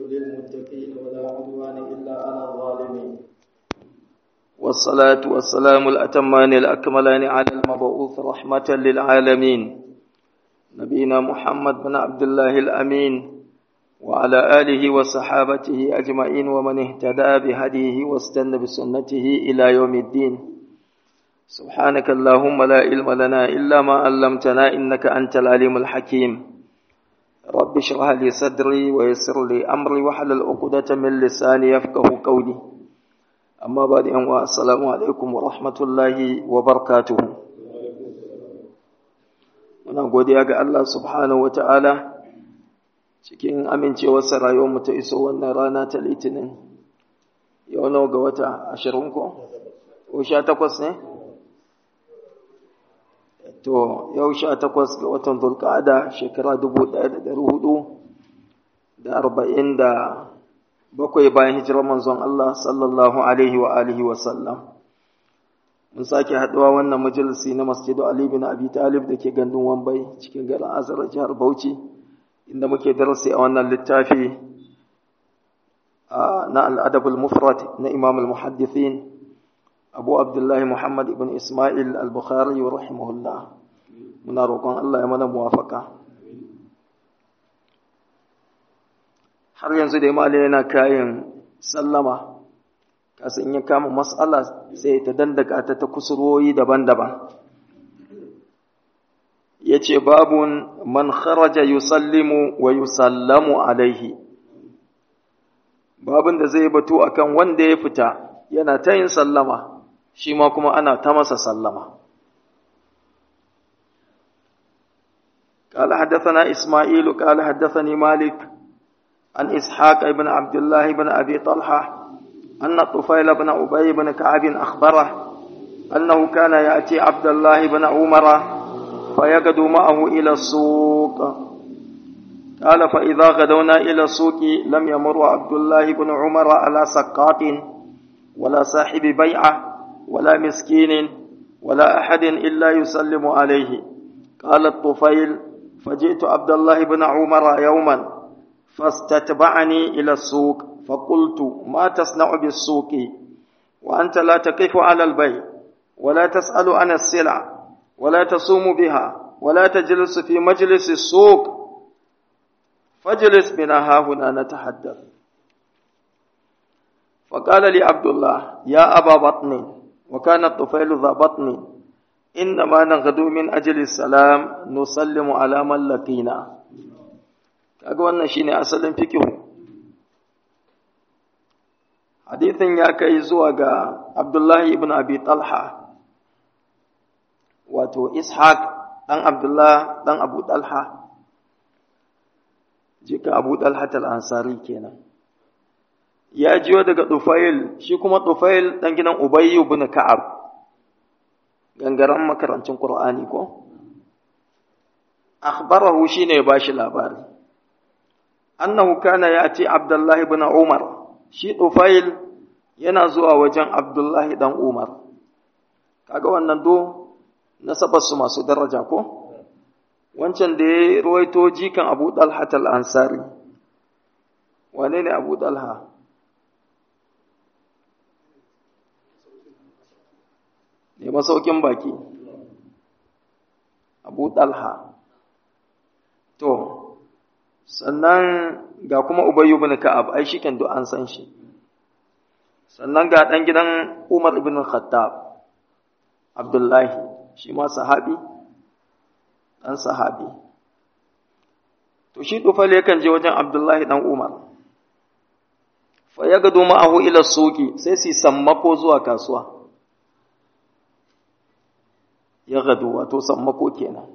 للمتقين ولا عدوان إلا على الظالمين والصلاة والسلام الأتمان الأكملان على المبعوث رحمة للعالمين نبينا محمد بن عبد الله الأمين وعلى آله وصحابته أجمعين ومن اهتدى بهديه واستنى بسنته إلى يوم الدين سبحانك اللهم لا علم لنا إلا ما علمتنا إنك أنت العليم الحكيم رب اشرح لي صدري ويسر لي أمري وحلل عقدة من لساني يفقه قولي أما بعد أن السلام عليكم ورحمة الله وبركاته muna godiya ga Allah subhanahu wata'ala cikin amincewarsa rayuwarmu ta iso wannan rana ta litinin yau nawa ga wata ashirin ko? ko sha takwas ne? to yau sha takwas ga watan zulkada shekara dubu ɗaya da ɗari hudu da arba'in da bakwai bayan hijirar manzon Allah sallallahu alaihi wa alihi wa sallam mun sake haɗuwa wannan majalisi na masjidu Ali bin Abi Talib da ke gandun Wambai cikin garin Azara jihar Bauchi inda muke darasi a wannan littafi na al-Adab al-Mufrad na Imam al-Muhaddithin Abu Abdullahi Muhammad ibn Ismail al-Bukhari rahimahullah muna roƙon Allah ya mana muwafaka har yanzu da imali yana kayan sallama kasan ya kama mas'ala sai ta dandaka ta ta kusurwoyi daban-daban ya ce babun man kharaja yusallimu wa yusallamu alaihi babun da zai batu akan wanda ya fita yana ta yin sallama shi ma kuma ana ta masa sallama قال حدثنا إسماعيل قال حدثني مالك عن إسحاق بن عبد الله بن أبي طلحة أن الطفيل بن أبي بن كعب أخبره أنه كان يأتي عبد الله بن عمر فيغدو معه إلى السوق قال فإذا غدونا إلى السوق لم يمر عبد الله بن عمر على سقاط ولا صاحب بيعة ولا مسكين ولا أحد إلا يسلم عليه قال الطفيل فجئت عبد الله بن عمر يوما فاستتبعني إلى السوق فقلت ما تصنع بالسوق وأنت لا تقف على البيع ولا تسأل عن السلع ولا تصوم بها ولا تجلس في مجلس السوق فاجلس بنا ها هنا نتحدث فقال لي عبد الله يا أبا بطن وكان الطفيل ذا بطن إنما نغدو من أجل السلام نسلم على من لقينا kaga wannan shine asalin fikihu hadithin ya kai zuwa ga Abdullahi ibn Abi Talha wato Ishaq dan Abdullah dan Abu Talha jika Abu Talha al-Ansari kenan ya jiyo daga Tufail shi kuma Tufail dan gidan Ubay ibn Ka'ab gangaren makarancin Qur'ani ko akhbarahu shine ya bashi labari annahu kana yati Abdullahi ibn Umar shi Tufail yana zuwa wajen Abdullahi dan Umar kaga wannan do nasabar su masu daraja ko wancan da ya ruwaito jikan Abu Talha al-Ansari wane ne Abu Talha ne masaukin baki Abu Talha to sannan ga kuma Ubayyu ibn Ka'ab ai shiken duk an san shi sannan ga dan gidan Umar ibn Khattab Abdullahi shi ma sahabi dan sahabi to shi dufale yakan je wajen Abdullahi dan Umar fa ya gado ma'ahu ila suki sai su sammako zuwa kasuwa ya gado wato sammako kenan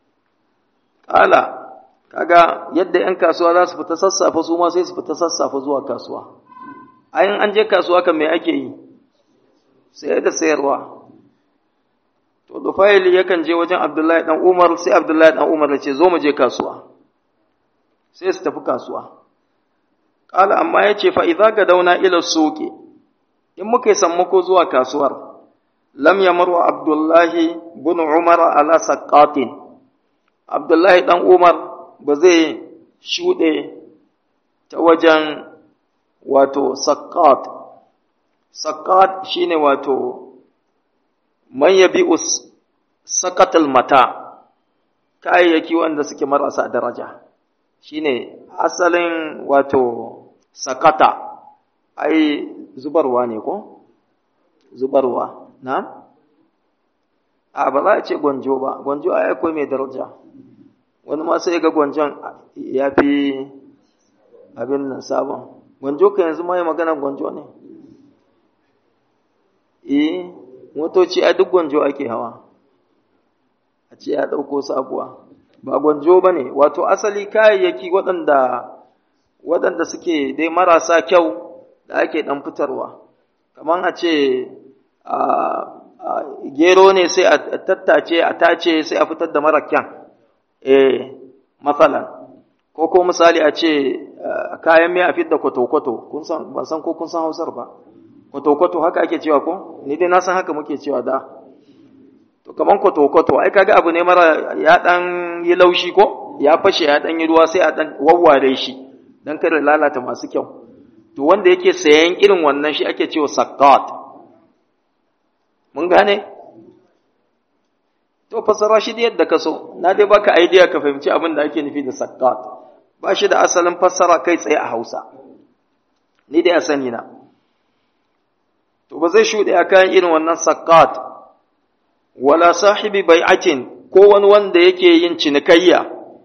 kala kaga yadda 'yan kasuwa za su fita sassafe su ma sai su fita sassafe zuwa kasuwa ayin an je kasuwa kan me ake yi sai da sayarwa to dufaili yakan je wajen abdullahi dan umar sai abdullahi dan umar ya ce zo mu je kasuwa sai su tafi kasuwa kala amma ya ce fa idza dauna ila suqi in muka yi sammako zuwa kasuwar lam yamru abdullahi bin umar ala saqatin abdullahi dan umar ba zai shuɗe ta wajen wato saqqat saqqat shine wato man yabi'u saqatal mata kayayyaki wanda suke marasa daraja shine asalin wato sakata ai zubarwa ne ko zubarwa na a ba za a ce gwanjo ba gwanjo ai akwai mai daraja wani ma sai ga gwanjon ya fi abin nan sabon gwanjo ka yanzu ma yi magana gwanjo ne eh motoci a duk gwanjo ake hawa a ce ya ɗauko sabuwa ba gwanjo ba ne wato asali kayayyaki waɗanda waɗanda suke dai marasa kyau da ake ɗan fitarwa kamar a ce gero ne sai a tattace a tace sai a fitar da mara kyan eh matsalan ko ko misali a ce kayan mai a fitar da kwato-kwato ban san ko kun san hausar ba kwato-kwato haka ake cewa ko ni dai na san haka muke cewa da to kaman kwato-kwato ai kaga abu ne mara ya dan yi laushi ko ya fashe ya dan yi ruwa sai a dan wawware shi dan kada lalata masu kyau to wanda yake sayan irin wannan shi ake cewa saqqat mun gane to fasara shi da yadda ka so na dai baka idea ka fahimci abin da ake nufi da saqqat ba shi da asalin fassara kai tsaye a Hausa ni dai a sani na to ba zai shuɗe a kayan irin wannan saqqat wala sahibi bai'atin ko wani wanda yake yin cinikayya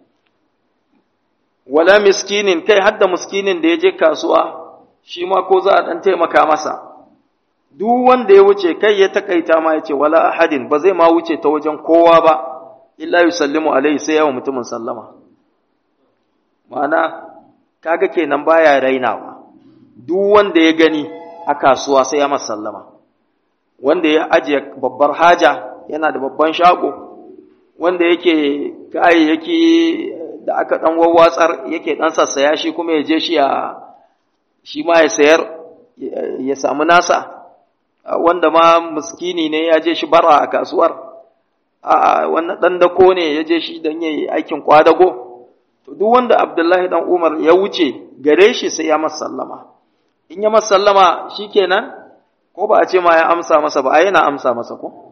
wala miskinin kai hadda miskinin da ya je kasuwa shi ma ko za a dan taimaka masa duk wanda ya wuce kai ya takaita ma yace wala ahadin ba zai ma wuce ta wajen kowa ba illa yusallimu alaihi sai yawa mutumin sallama ma'ana kaga kenan baya rainawa duk wanda ya gani a kasuwa sai ya masa sallama wanda ya ajiye babbar haja yana da babban shago wanda yake kayayyaki da aka dan wawwatsar yake dan sassaya shi kuma ya je shi ya shi ma ya sayar ya samu nasa wanda ma muskini ne ya je shi bara a kasuwar a wannan dan dako ne ya je shi dan yayi aikin kwadago to duk wanda Abdullahi dan Umar ya wuce gare shi sai ya masa sallama in ya masa sallama shikenan ko ba a ce ma ya amsa masa ba ai yana amsa masa ko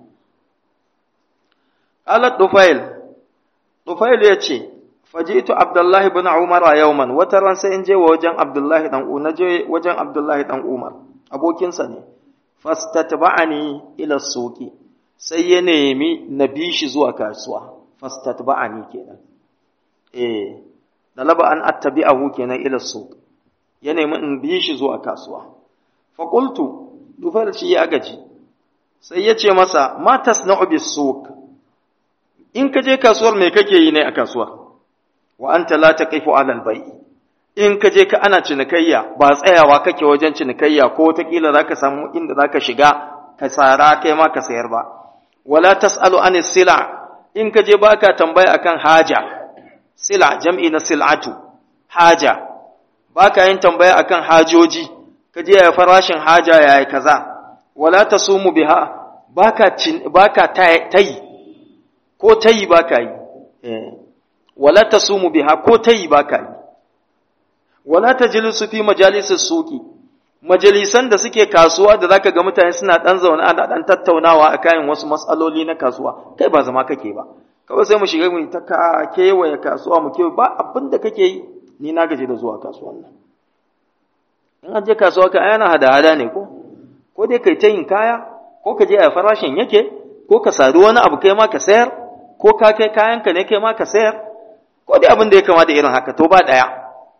Alat Dufail, Dufail ya ce, Fajitu Abdullahi bin Umar yauman, wata ran sai in je wajen Abdullahi dan Umar, je wajen Abdullahi dan Umar, abokinsa ne, fastatba'ani ila soki, sai ya nemi na bi shi zuwa kasuwa, fastatba'ani kenan. Eh, da laba an attabi'ahu kenan ila soki, ya nemi in bi shi zuwa kasuwa. Faƙultu, Dufail shi ya gaji, sai ya ce masa, Ma tasna'u bis soki, in ka je kasuwar me kake yi ne a kasuwar wa anta la taqifu ala al in ka je ka ana cinikayya ba tsayawa kake wajen cinikayya ko wataƙila zaka samu inda zaka shiga ka tsara kai ma ka sayar ba wala tasalu an sila in ka je baka tambaya akan haja sila jam'i na sil'atu haja baka yin tambaya akan hajoji ka je ya farashin haja yayi kaza wala tasumu biha baka baka tayi ko ta yi ba ka yi, wala ta sumu biha ko ta yi ba ka yi, wala ta jilisu fi majalisar suki, majalisan da suke kasuwa da zaka ga mutane suna ɗan zaune ana ɗan tattaunawa a kayan wasu matsaloli na kasuwa, kai ba zama kake ba, kawai sai mu shiga mu ta ka kewaye kasuwa mu kewaye ba abin da kake yi, ni na gaji da zuwa kasuwan nan. In an je kasuwa ka yana hada-hada ne ko, ko dai kai ta yin kaya, ko ka je a farashin yake, ko ka sadu wani abu kai ma ka sayar, ko ka kai kayanka ne kai ma ka sayar ko dai abin da ya kama da irin haka to ba ɗaya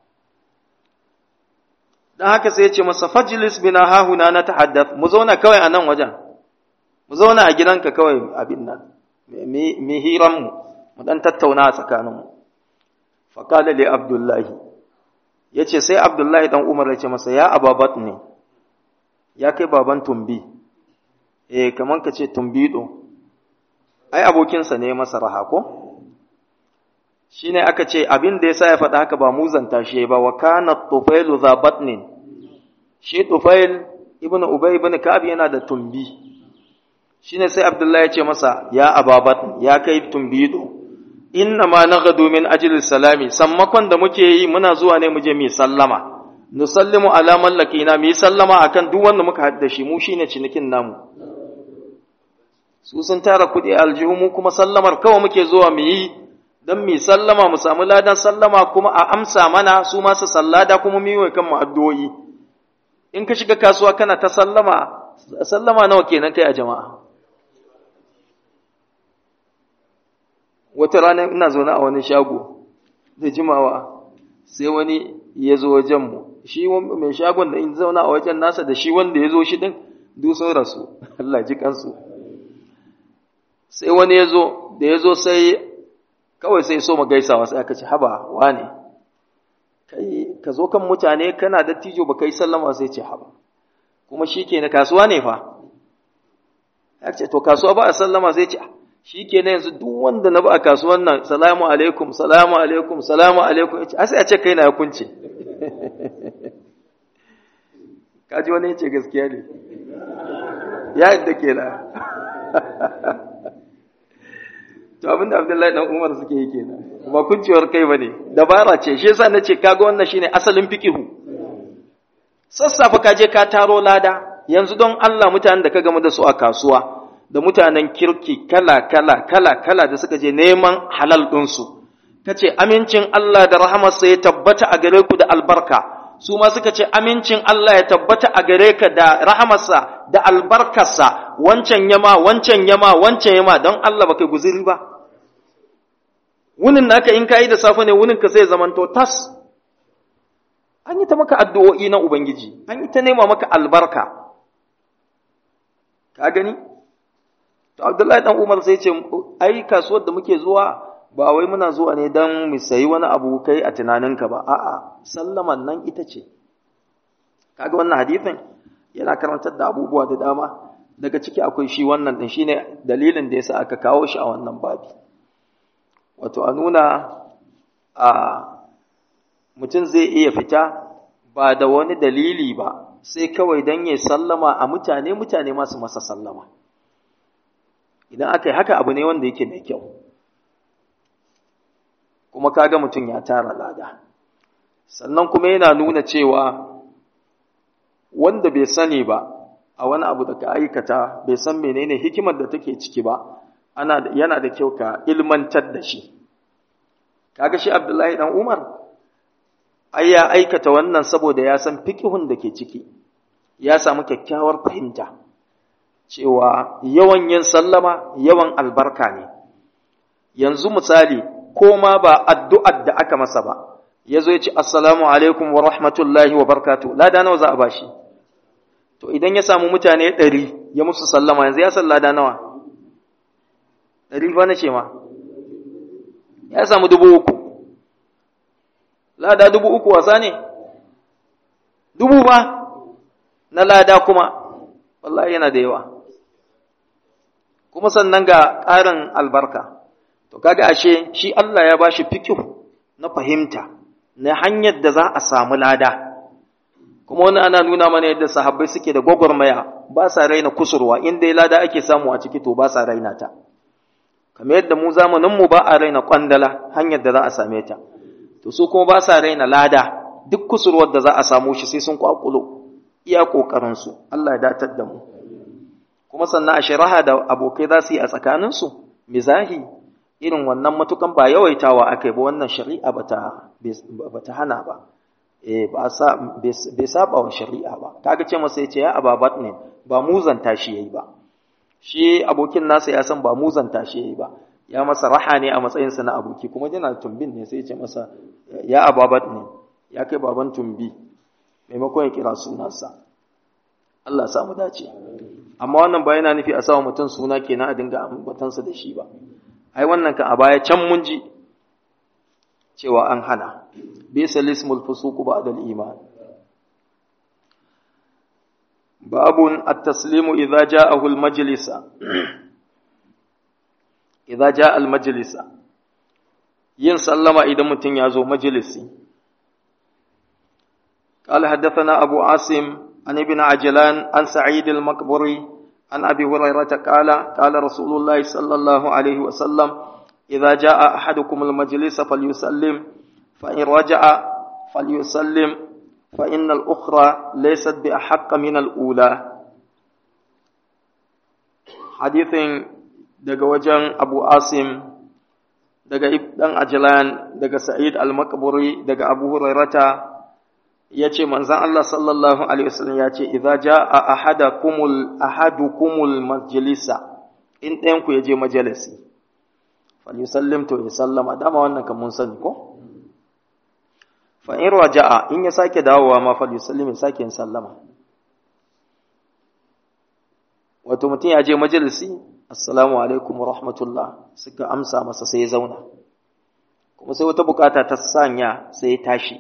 don haka sai ya ce masa fajilis bina hahuna na tahaddath mu zauna kawai a nan wajen mu zauna a gidanka kawai abin nan mi hiran mu mu dan tattauna a tsakaninmu faqala li abdullahi yace sai abdullahi dan umar ya ce masa ya ababat ne ya kai baban tumbi eh kaman ka ce tumbido ai abokinsa ne masa raha ko shi ne aka ce abin da ya sa ya faɗa haka ba muzanta shi ba wa kana tufailu za batnin shi tufail ibn ubay ibn ka'ab yana da tumbi shi ne sai abdullahi ya ce masa ya ababat ya kai tumbido inna ma naghadu min ajli salami sammakon da muke yi muna zuwa ne mu je mu sallama nusallimu ala mallakina mu sallama akan duk wanda muka hadda shi mu shine cinikin namu su sun tara kuɗi aljihu mu kuma sallamar kawai muke zuwa mu yi don mu sallama mu samu ladan sallama kuma a amsa mana su ma su sallada kuma mu yi kan mu addu'o'i in ka shiga kasuwa kana ta sallama sallama nawa kenan kai a jama'a wata rana ina zaune a wani shago da jimawa sai wani ya zo wajenmu shi mai shagon da in zauna a wajen nasa da shi wanda ya zo shi din duk sun rasu Allah ji kansu sai wani ya zo da ya zo sai kawai sai so mu gaisawa sai aka ce haba wane kai ka zo kan mutane kana da tijo ba kai sallama sai ce haba kuma shi ke na kasuwa ne fa ya ce to kasuwa ba a sallama sai ce shi ke na yanzu duk wanda na ba a kasuwan nan salamu alaikum salamu alaikum salamu alaikum ya ce a sai a ce kai na ya kunce kaji wani ya ce gaskiya ne ya yadda ke na to abinda abdullahi dan umar suke yi kenan ba kuncewar kai bane dabara ce shi yasa nace kaga wannan shine asalin fiqihu sassafa ka je ka taro lada yanzu don Allah mutanen da ka gamu da su a kasuwa da mutanen kirki kala kala kala kala da suka je neman halal din su kace amincin Allah da rahamarsa ya tabbata a gare ku da albarka su ma suka ce amincin Allah ya tabbata a gare ka da rahamarsa da albarkarsa wancan yama wancan yama wancan yama don Allah baka guziri ba wunin naka in kayi da safe ne wunin ka sai zamanto tas an yi ta maka addu'o'i na ubangiji an yi ta nema maka albarka ka gani to Abdullahi dan Umar sai ce ai kasuwar da muke zuwa ba wai muna zuwa ne don mu sayi wani abu kai a tunaninka ba a'a sallaman nan ita ce kaga wannan hadithin yana karantar da abubuwa da dama daga ciki akwai shi wannan din shine dalilin da yasa aka kawo shi a wannan babi wato a nuna a mutum zai iya fita ba da wani dalili ba sai kawai don ya sallama a mutane mutane masu masa sallama idan aka yi haka abu ne wanda yake mai kyau kuma kaga mutum ya tara lada sannan kuma yana nuna cewa wanda bai sani ba a wani abu da ka aikata bai san menene hikimar da take ciki ba ana yana da kyau ka ilmantar da shi kaga shi Abdullahi dan Umar ai ya aikata wannan saboda ya san fiqhun da ke ciki ya samu kyakkyawar fahimta cewa yawan yin sallama yawan albarka ne yanzu misali ko ma ba addu'ar da aka masa ba, ya zo ya ce, Assalamu alaikum wa rahmatullahi wa barkatu, lada nawa za a ba shi. To, idan ya samu mutane ɗari ya musu sallama yanzu ya san lada nawa? Ɗari ba na ce ma, ya samu dubu uku. Lada dubu uku wasa ne? Dubu ba na lada kuma, wallahi yana da yawa. Kuma sannan ga ƙarin albarka. To kaga ashe shi Allah ya bashi fikihu na fahimta na hanyar da za a samu lada. Kuma wani ana nuna mana yadda sahabbai suke da gwagwarmaya ba sa raina kusurwa inda ya lada ake samu a ciki to ba sa raina ta. Kamar yadda mu zamanin mu ba a raina kwandala hanyar da za a same ta. To su kuma ba sa raina lada duk kusurwar da za a samu shi sai sun kwakulo iya kokarin su. Allah ya datar da mu. Kuma sannan a shari'a da abokai za su yi a tsakaninsu mizahi irin wannan matukan ba yawaitawa aka yi ba wannan shari'a ba ta hana ba bai saba wa shari'a ba kaga ce masa yace ya ababat ne ba muzanta shi yayi ba shi abokin nasa ya san ba muzanta shi yayi ba ya masa raha ne a matsayinsa na aboki kuma yana tumbin ne sai ya ce masa ya ababat ne ya kai baban tumbi maimakon ya kira sunansa Allah sa mu dace amma wannan ba yana nufi a sawa mutum suna kenan a dinga ambatansa da shi ba ai wannan kan a baya can mun ji cewa an hana bisa lismul fusuku ba'da al-iman babun at-taslimu idza ja'ahu al-majlisa idza ja'a al-majlisa yin sallama idan mutum ya zo majalisi قال حدثنا أبو عاصم عن ابن عجلان عن سعيد المقبري عن أبي هريرة قال قال رسول الله صلى الله عليه وسلم idza jaa ahadukum al-majlis falyusallim fa in raja'a falyusallim fa inna al-ukhra laysat bi ahqqa min al-ula hadithin daga wajen Abu Asim daga dan Ajlan daga Sa'id al-Maqburi daga Abu Hurairata yace manzon Allah sallallahu alaihi wasallam yace idza jaa ahadakumul ahadukumul majlisa in ɗayan ku yaje majalisi falyusallim to ya sallama dama wannan kan mun sani ko fa in raja'a in ya sake dawowa ma falyusallim ya sake yin sallama wato mutum ya je majalisi assalamu alaikum wa rahmatullah suka amsa masa sai ya zauna kuma sai wata bukata ta sanya sai ya tashi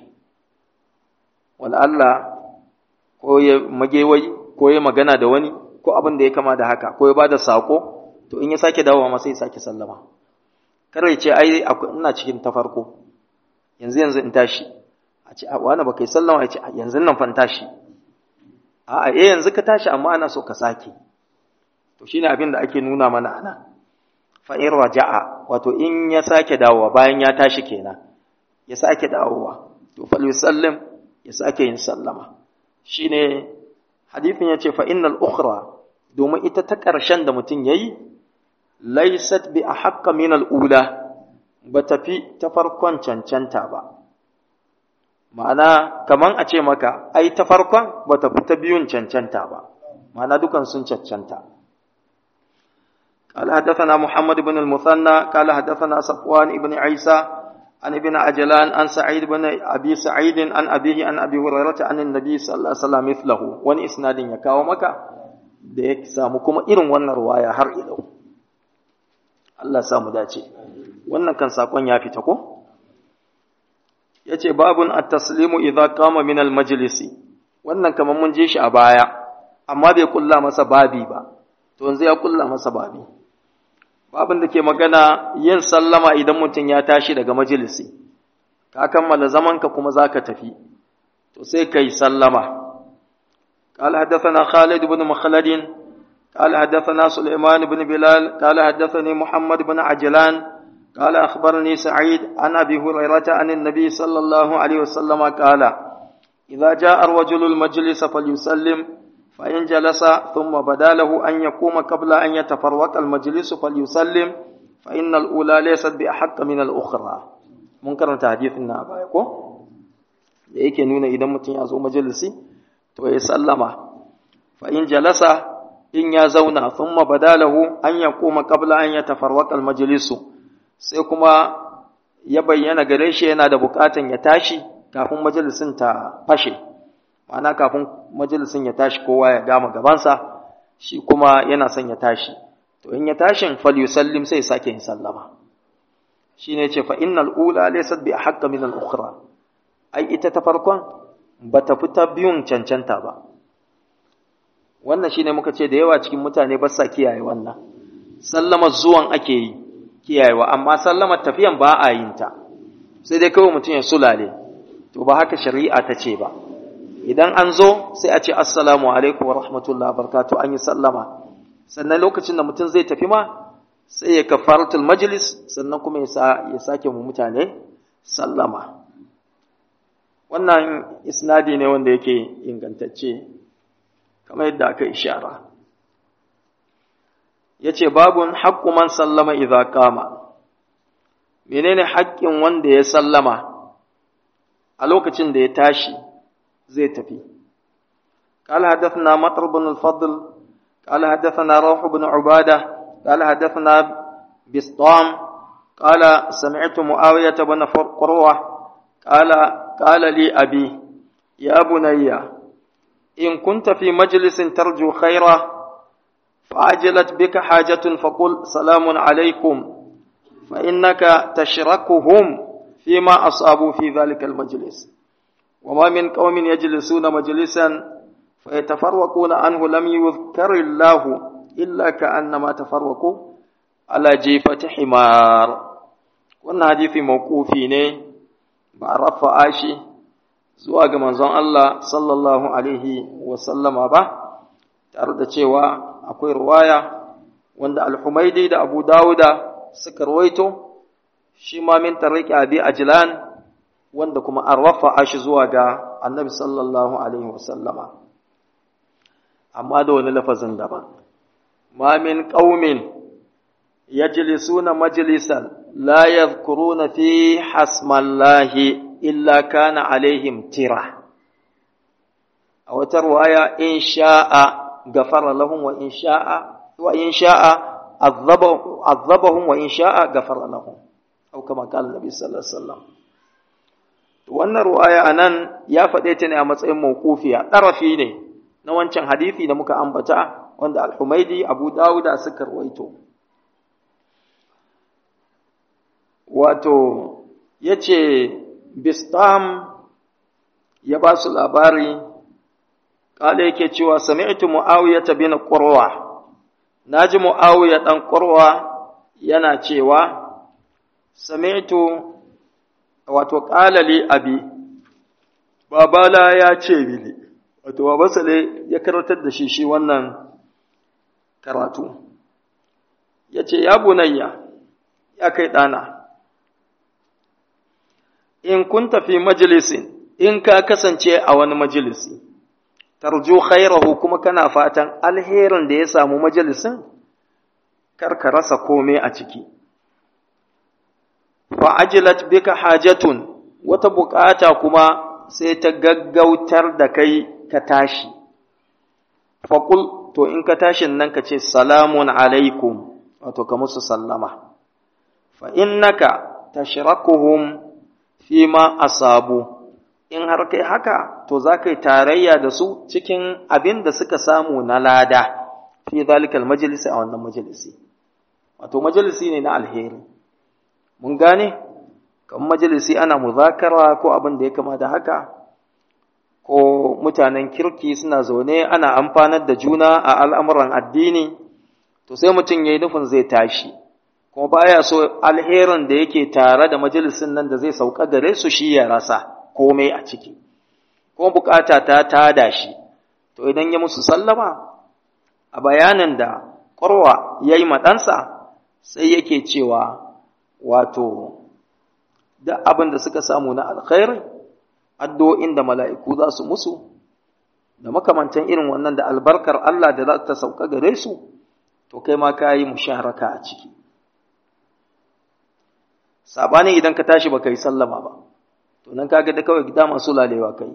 wala Allah ko ya magewai ko ya magana da wani ko abin da ya kama da haka ko ya bada sako to in ya sake dawowa ma sai ya sake sallama kar ya ce ai ina cikin ta farko yanzu yanzu in tashi a ce wani ba kai sallama ya ce yanzu nan fan tashi a'a eh yanzu ka tashi amma ana so ka sake to shine abin da ake nuna mana ana fa in raja'a wato in ya sake dawowa bayan ya tashi kenan ya sake dawowa to fal yusallim ya sake yin sallama shine hadithin yace fa innal ukhra domin ita ta ƙarshen da mutum yayi laysat bi ahqqa min al ula ba tafi ta farkon cancanta ba ma'ana kaman a ce maka ai ta farkon ba ta fi ta biyun cancanta ba ma'ana dukan sun cancanta قال حدثنا محمد بن المثنى قال حدثنا صفوان بن عيسى عن ابن عجلان عن سعيد بن ابي سعيد عن ابيه عن ابي هريره عن النبي صلى الله عليه وسلم مثله wani isnadin ya kawo maka da ya samu kuma irin wannan ruwaya har ilau Allah samu dace wannan kan sakon ya fita ko yace babun at-taslimu idza qama min al-majlisi wannan kaman mun je shi a baya amma bai kulla masa babi ba to yanzu ya kulla masa babi babin da ke magana yin sallama idan mutum ya tashi daga majalisi ka kammala zamanka kuma za ka tafi to sai ka yi sallama قال حدثنا خالد بن مخلد قال حدثنا سليمان بن بلال قال حدثني محمد بن عجلان قال أخبرني سعيد عن أبي هريرة عن النبي صلى الله عليه وسلم قال إذا جاء الرجل المجلس فليسلم فإن جلس ثم بدا له أن يقوم قبل أن يتفرق المجلس فليسلم فإن الأولى ليست بأحق من الأخرى منكر تحديث النابا يكو da yake nuna idan mutum ya zo majalisi to ya sallama fa in jalasa in ya zauna thumma badalahu an yaquma qabla an yatafarraqa almajlisu sai kuma ya bayyana gare shi yana da bukatan ya tashi kafin majalisin ta fashe ma'ana kafin majalisin ya tashi kowa ya gama gabansa shi kuma yana son ya tashi to in ya tashin fal yusallim sai sake yin sallama shine ce fa innal ula laysat bi ahqqa min al ukhra ai ita ta farkon bata fita biyun cancanta ba wannan shine muka ce da yawa cikin mutane ba sa kiyaye wannan sallama zuwan ake yi kiyayewa amma sallamar tafiyan ba a yin ta sai dai kawai mutum ya sulale to ba haka shari'a ta ce ba idan an zo sai a ce assalamu alaikum wa rahmatullah barkatu an yi sallama sannan lokacin da mutum zai tafi ma sai ya kafaratul majlis sannan kuma ya sake mu mutane sallama wannan isnadi ne wanda yake ingantacce kamar yadda aka ishara yace babun haqqu man sallama idza qama menene haƙƙin wanda ya sallama a lokacin da ya tashi زي تفي قال حدثنا مطر بن الفضل قال حدثنا روح بن عبادة قال حدثنا بسطام قال سمعت معاوية بن قروة قال قال لي أبي يا بني إن كنت في مجلس ترجو خيرا فعجلت بك حاجة فقل سلام عليكم فإنك تشركهم فيما أصابوا في ذلك المجلس وما من قوم يجلسون مجلسا فيتفرقون عنه لم يذكر الله إلا كأنما تفرقوا على جيفة حمار wannan hadisi mawqufi ne ba a rafa shi zuwa ga manzon Allah sallallahu alaihi wa sallama ba tare da cewa akwai ruwaya wanda al-Humaidi da Abu Dawuda suka rawaito shi ma min tariki abi ajlan wanda kuma an rafa shi zuwa ga annabi sallallahu alaihi wasallama amma da wani lafazin daban ma min qaumin yajlisuna majlisan la yadhkuruna fi hasmallahi illa kana alaihim tira a wata ruwaya in sha'a gafara lahum wa in sha'a wa in sha'a azabahum wa in sha'a gafara lahum au kama qala nabi sallallahu alaihi wasallam wannan ruwaya anan ya faɗe ta ne a matsayin mawqufiya ɗarafi ne na wancan hadisi da muka ambata wanda al-Humaidi Abu Dawud suka rawaito wato yace Bistam ya ba su labari kale yake cewa sami'tu Muawiya bin Qurwa naji Muawiya dan Qurwa yana cewa sami'tu wato ƙalali abi babala ya ce mini wato babansa ne ya karatar da shi shi wannan karatu ya ce ya bunayya ya kai ɗana in kun tafi majalisin in ka kasance a wani majalisi tarju khairahu kuma kana fatan alherin da ya samu majalisin kar ka rasa komai a ciki fa'ajilat bika hajatun wata bukata kuma sai ta gaggautar da kai ka tashi. Faƙul, to in ka tashin nan ka ce, Salamun alaikum, wato ka musu sallama. Fa innaka tashrakuhum fi ma asabu, in har kai haka, to za ka yi tarayya da su cikin abin da suka samu na lada, fi zalikal majalisi a wannan majalisi. Wato majalisi ne na alheri. mun gane kan majalisi ana muzakara ko abin da ya kama da haka ko mutanen kirki suna zaune ana amfanar da juna a al'amuran addini to sai mutum ya yi nufin zai tashi kuma baya so alherin da yake tare da majalisin nan da zai sauka gare su shi ya rasa komai a ciki kuma bukata ta tada shi to idan ya musu sallama a bayanin da ƙwarwa ya yi maɗansa sai yake cewa wato da abin da suka samu na alkhairi addu'o'in da mala'iku za su musu da makamantan irin wannan da albarkar Allah da za ta sauka gare su to kai ma ka yi musharaka a ciki sabanin idan ka tashi baka yi sallama ba to nan kaga da kawai gida masu lalewa kai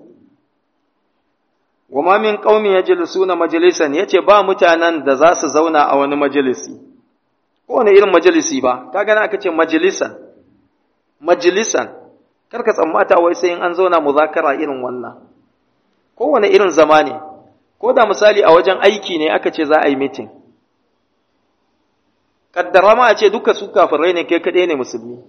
wa ma min qaumi yajlisuna majalisan yace ba mutanen da za su zauna a wani majalisi kowane irin majalisi ba kaga na aka ce majalisan majalisan karka tsammata wai sai in an zauna muzakara irin wannan kowane irin zama ne ko da misali a wajen aiki ne aka ce za a yi mitin kaddara ma a ce duka su kafirai ne kai kaɗai ne musulmi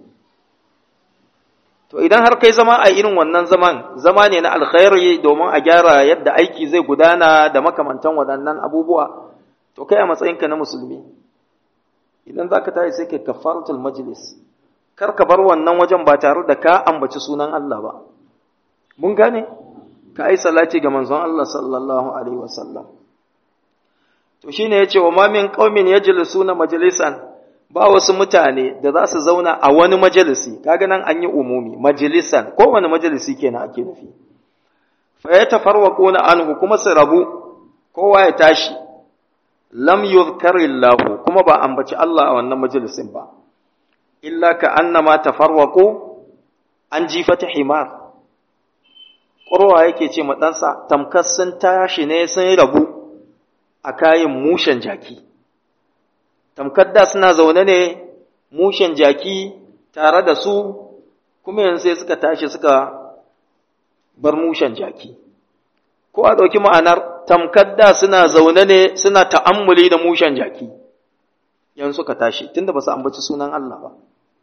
to idan har kai zama a irin wannan zaman zama ne na alkhairi domin a gyara yadda aiki zai gudana da makamantan waɗannan abubuwa to kai a matsayinka na musulmi idan za ka tashi sai kai kafaratul majlis kar ka bar wannan wajen ba tare da ka ambaci sunan Allah ba mun gane ka ai salati ga manzon Allah sallallahu alaihi wasallam to shine yace wa ma min qaumin yajlisuna majlisan ba wasu mutane da za su zauna a wani majalisi kaga nan an yi umumi majalisan ko wani majalisi kenan ake nufi fa yatafarwaquna anhu kuma su rabu kowa ya tashi lam yuzkarillahu kuma ba ambaci Allah a wannan majalisin ba illa ka annama tafarwaqu an jifata himar ƙurwa yake ce ma ɗansa tamkar sun tashi ne sun rabu a kayan mushen jaki tamkar da suna zaune ne mushen jaki tare da su kuma yanzu sai suka tashi suka bar mushen jaki ko a ɗauki ma'anar tamkar da suna zaune ne suna ta'ammuli da mushen jaki yanzu suka tashi tunda ba su ambaci sunan Allah ba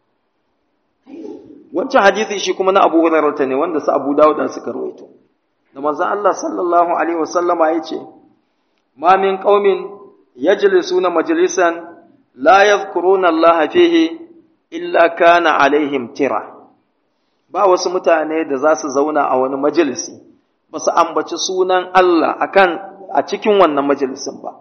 wancan hadisi shi kuma na Abu Hurairah ne wanda su Abu Dawud suka rawaito da manzon Allah sallallahu alaihi wasallama yace ma min qaumin yajlisuna majlisan la yadhkuruna Allah fihi illa kana alaihim tira ba wasu mutane da za su zauna a wani majalisi ba su ambaci sunan Allah akan a cikin wannan majalisin ba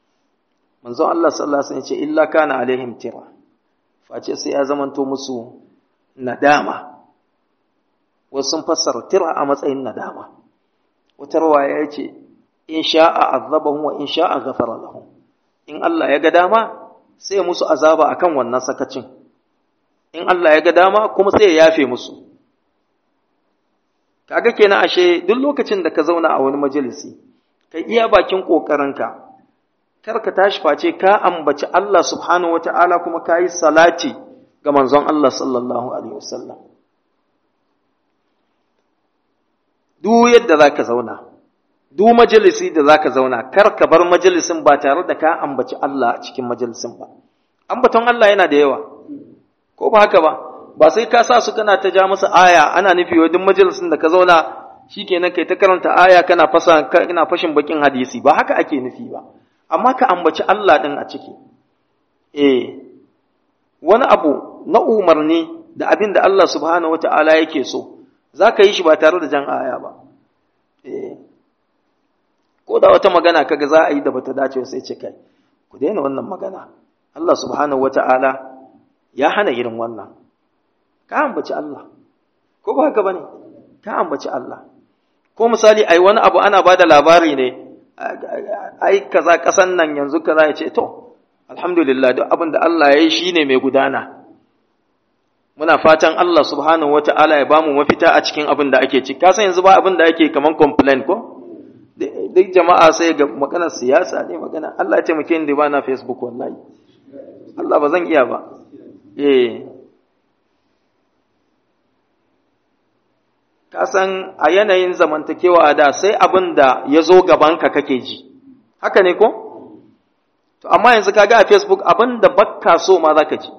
manzon Allah sallallahu alaihi wasallam yace illa kana alaihim tira face sai ya zamanto musu nadama wasu sun fassara tira a matsayin nadama wata rawaya ya ce in sha'a azabahum wa in sha'a ghafara lahum in Allah ya ga dama sai musu azaba akan wannan sakacin in Allah ya ga dama kuma sai ya yafe musu kaga kenan ashe duk lokacin da ka zauna a wani majalisi kai iya bakin kokarinka kar ka tashi face ka ambaci Allah subhanahu wata'ala kuma ka yi salati ga manzon Allah sallallahu alaihi wasallam duk yadda za ka zauna duk majalisi da za ka zauna kar ka bar majalisin ba tare da ka ambaci Allah a cikin majalisin ba ambaton Allah yana da yawa ko ba haka ba ba sai ka sa su kana ta ja musu aya ana nufi wa duk majalisin da ka zauna shikenan kai ta karanta aya kana fasa kana fashin bakin hadisi ba haka ake nufi ba amma ka ambaci Allah din a ciki eh wani abu na umarni da abin da Allah subhanahu wataala yake so zaka yi shi ba tare da jan aya ba eh ko da wata magana kaga za a yi da bata dace sai ce kai ku daina wannan magana Allah subhanahu wataala ya hana irin wannan ka ambaci Allah ko ba haka bane ka ambaci Allah ko misali ai wani abu ana bada labari ne ai kaza kasan nan yanzu kaza ya ce to alhamdulillah duk abin da Allah ya yi shine mai gudana muna fatan Allah subhanahu wata'ala ya bamu mafita a cikin abin da ake ci kasan yanzu ba abin da ake kaman complain ko duk jama'a sai ga maganar siyasa ne magana Allah ya taimake ni da ba na Facebook wallahi Allah ba zan iya ba eh ka san a yanayin zamantakewa a da sai abin da ya zo gabanka kake ji haka ne ko to amma yanzu kaga a facebook abin da bakka so ma za ka ji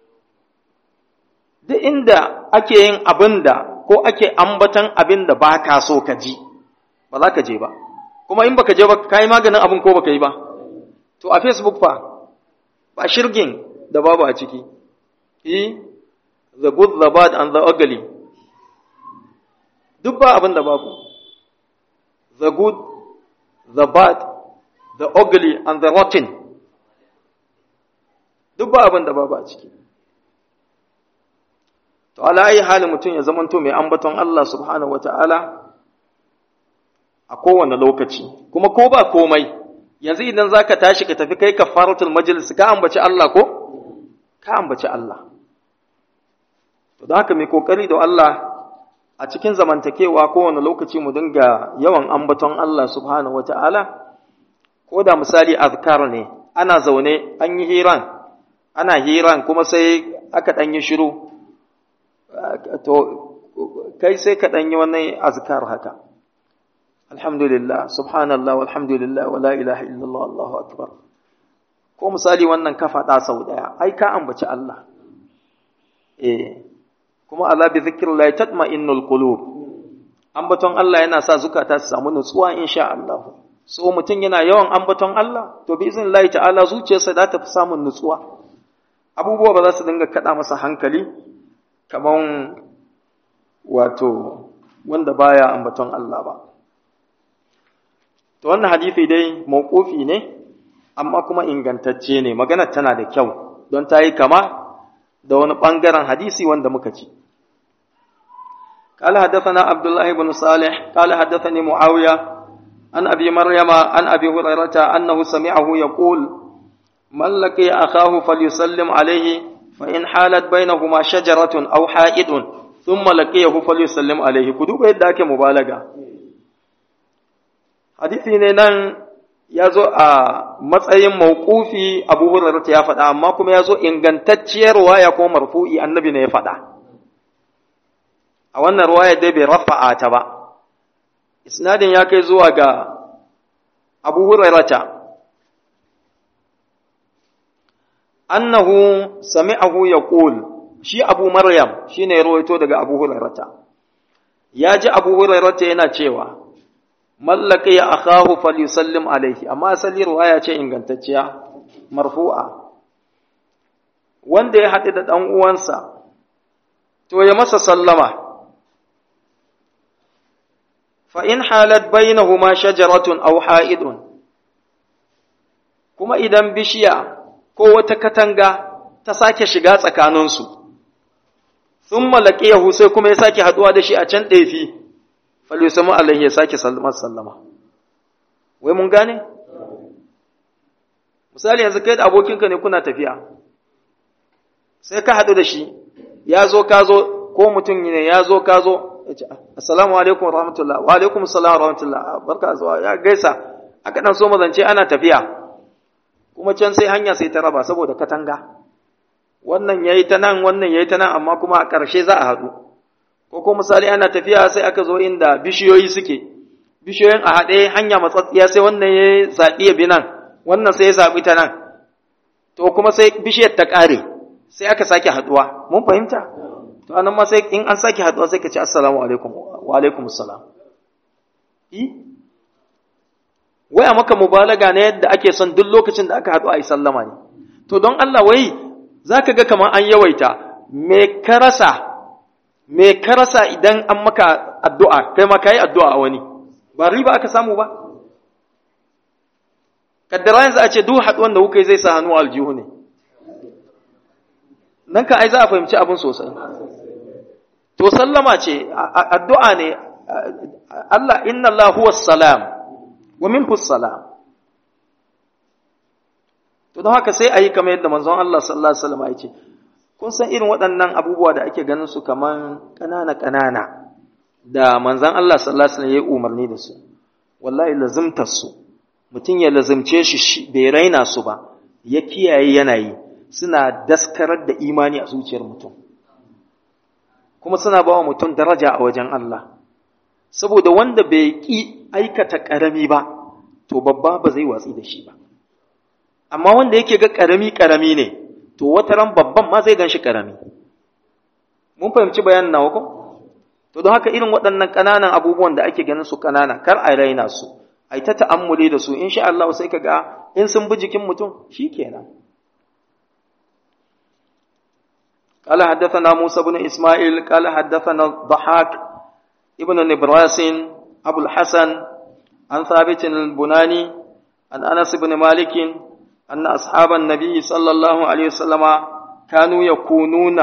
duk inda ake yin abin da ko ake ambatan abin da ba ka so ka ji ba za ka je ba kuma in baka je ba ka yi maganin abin ko baka yi ba to a facebook fa ba shirgin da babu a ciki the good the bad and the ugly duk ba abin da babu the good the bad the ugly and the rotten duk ba abin da babu a ciki to ala ayi halin mutum ya zamanto mai ambaton Allah subhanahu wata'ala a kowane lokaci kuma ko ba komai yanzu idan zaka tashi ka tafi kai kafaratul majlis ka ambaci Allah ko ka ambaci Allah to da haka mai kokari da Allah a cikin zamantakewa kowane lokaci mu dinga yawan ambaton Allah subhanahu wata'ala ko da misali azkar ne ana zaune an yi hiran ana hiran kuma sai aka ɗan yi shiru to kai sai ka ɗan yi wannan azkar haka alhamdulillah subhanallah walhamdulillah wala ilaha illallah allahu akbar ko misali wannan ka faɗa sau ɗaya ai ka ambaci Allah eh kuma ala bi zikrillah tatma'innul qulub ambaton Allah yana sa zukata su samu nutsuwa insha Allah so mutum yana yawan ambaton Allah to bi iznillahi ta'ala zuciyarsa za ta fi samun nutsuwa abubuwa ba za su dinga kada masa hankali kaman wato wanda baya ambaton Allah ba to wannan hadisi dai mawqufi ne amma kuma ingantacce ne magana tana da kyau don ta yi kama da wani ɓangaren hadisi wanda muka ci. قال حدثنا عبد الله بن صالح قال حدثني معاوية عن أبي مريم عن أبي هريرة أنه سمعه يقول من لقي أخاه فليسلم عليه فإن حالت بينهما شجرة أو حائط ثم لقيه فليسلم عليه كدوب يداك مبالغة حديثي نان ya zo a matsayin mawqufi Abu Hurairah ya faɗa amma kuma ya zo ingantacciyar waya ko marfu'i annabi ne ya faɗa a wannan ruwaya dai bai rafa'a ta ba isnadin ya kai zuwa ga Abu Hurairah annahu sami'ahu yaqul shi Abu Maryam shine ya rawaito daga Abu Hurairah ya ji Abu Hurairah yana cewa mallaka ya akahu falyusallim alaihi amma asali ruwaya ce ingantacciya marfu'a wanda ya haɗu da ɗan uwansa to ya masa sallama fa in halat bainahuma shajaratun aw ha'idun kuma idan bishiya ko wata katanga ta sake shiga tsakaninsu sun malaki yahu sai kuma ya sake haduwa da shi a can ɗefi falyusamu alaihi ya sake sallama sallama wai mun gane misali yanzu kai da abokinka ne kuna tafiya sai ka haɗu da shi ya zo ka zo ko mutum ne ya zo ka zo assalamu alaikum wa rahmatullah wa alaikum assalam wa rahmatullah barka zuwa ya gaisa aka dan so mazance ana tafiya kuma can sai hanya sai ta raba saboda katanga wannan yayi ta nan wannan yayi ta nan amma kuma a ƙarshe za a haɗu ko ko misali ana tafiya sai aka zo inda bishiyoyi suke bishiyoyin a haɗe hanya matsatsiya sai wannan ya zaɓi ya bi nan wannan sai ya zaɓi ta nan to kuma sai bishiyar ta ƙare sai aka sake haɗuwa mun fahimta to anan ma sai in an sake haɗuwa sai ka ce assalamu alaikum wa alaikum assalam i waya maka mubalaga na yadda ake son duk lokacin da aka haɗu a yi sallama ne to don Allah wai zaka ga kamar an yawaita me ka rasa me ka rasa idan an maka addu'a kai ma kai addu'a a wani ba riba aka samu ba kaddara yanzu a ce duk haɗuwan da kuka yi zai sa hannu aljihu ne nan ka ai za a fahimci abin sosai to sallama ce addu'a ne Allah inna Allah huwa salam wa minhu salam to don haka sai a yi kamar yadda manzon Allah sallallahu alaihi wasallam ya ce kun san irin waɗannan abubuwa da ake ganin su kaman ƙanana ƙanana da manzon Allah sallallahu alaihi wasallam ya umarni da su wallahi lazimtar su mutum ya lazimce shi bai raina su ba ya kiyaye yanayi suna daskarar da imani a zuciyar mutum kuma suna ba wa mutum daraja a wajen Allah saboda wanda bai ƙi aikata ƙarami ba to babba ba zai watsi da shi ba amma wanda yake ga ƙarami ƙarami ne to wata ran babban ma zai gan shi ƙarami mun fahimci bayanin nawa ko to don haka irin waɗannan ƙananan abubuwan da ake ganin su ƙanana kar a raina su ai ta ta'ammuli da su insha Allah sai ka ga in sun bi jikin mutum shikenan قال حدثنا موسى بن إسماعيل قال حدثنا الضحاك ابن نبراس أبو الحسن عن ثابت البناني عن أنس بن مالك أن أصحاب النبي صلى الله عليه وسلم كانوا يكونون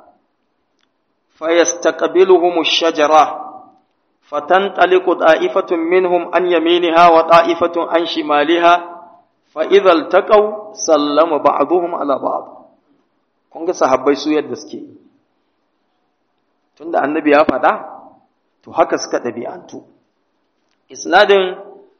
فيستقبلهم الشجرة فتنطلق طائفة منهم عن يمينها وطائفة عن شمالها فإذا التقوا سلم بعضهم على بعض kun ga sahabbai su yadda suke tunda annabi ya faɗa to haka suka ɗabi'antu isnadin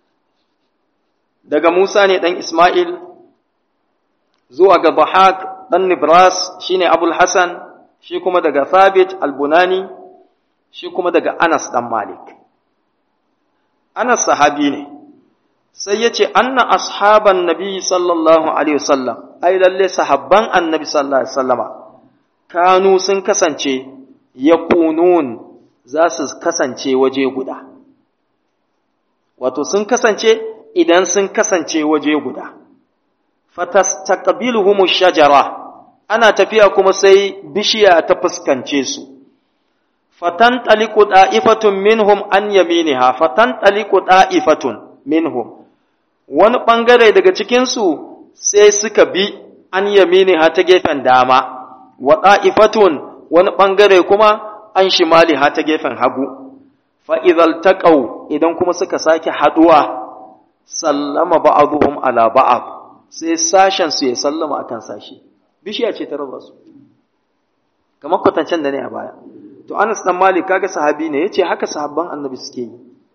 daga Musa ne ɗan Ismail zuwa ga Bahak ɗan Nibras shine Abul Hassan shi kuma daga Thabit al-Bunani shi kuma daga Anas ɗan Malik Anas sahabi ne sai ya ce anna ashaban nabi sallallahu alaihi wasallam ai lalle sahabban annabi sallallahu alaihi wasallama kanu sun kasance yakunun za su kasance waje guda wato sun kasance idan sun kasance waje guda fatastaqbiluhum shajara ana tafiya kuma sai bishiya ta fuskance su fatantaliqu da'ifatun minhum an yaminiha fatantaliqu da'ifatun minhum wani ɓangare daga cikinsu sai suka bi an yamini ha ta gefen dama, wa ɗa'ifatun wani ɓangare kuma an shimali ha ta gefen hagu, fa'izal taƙau idan kuma suka sake haɗuwa, sallama ba'aduhum ala ba'ab, sai sashensu ya sallama akan sashi, bishiya ce ta raba su, kamar kwatancen da ne a baya. To, Anas ɗan Malik kaga sahabi ne, ya ce haka sahabban annabi suke yi,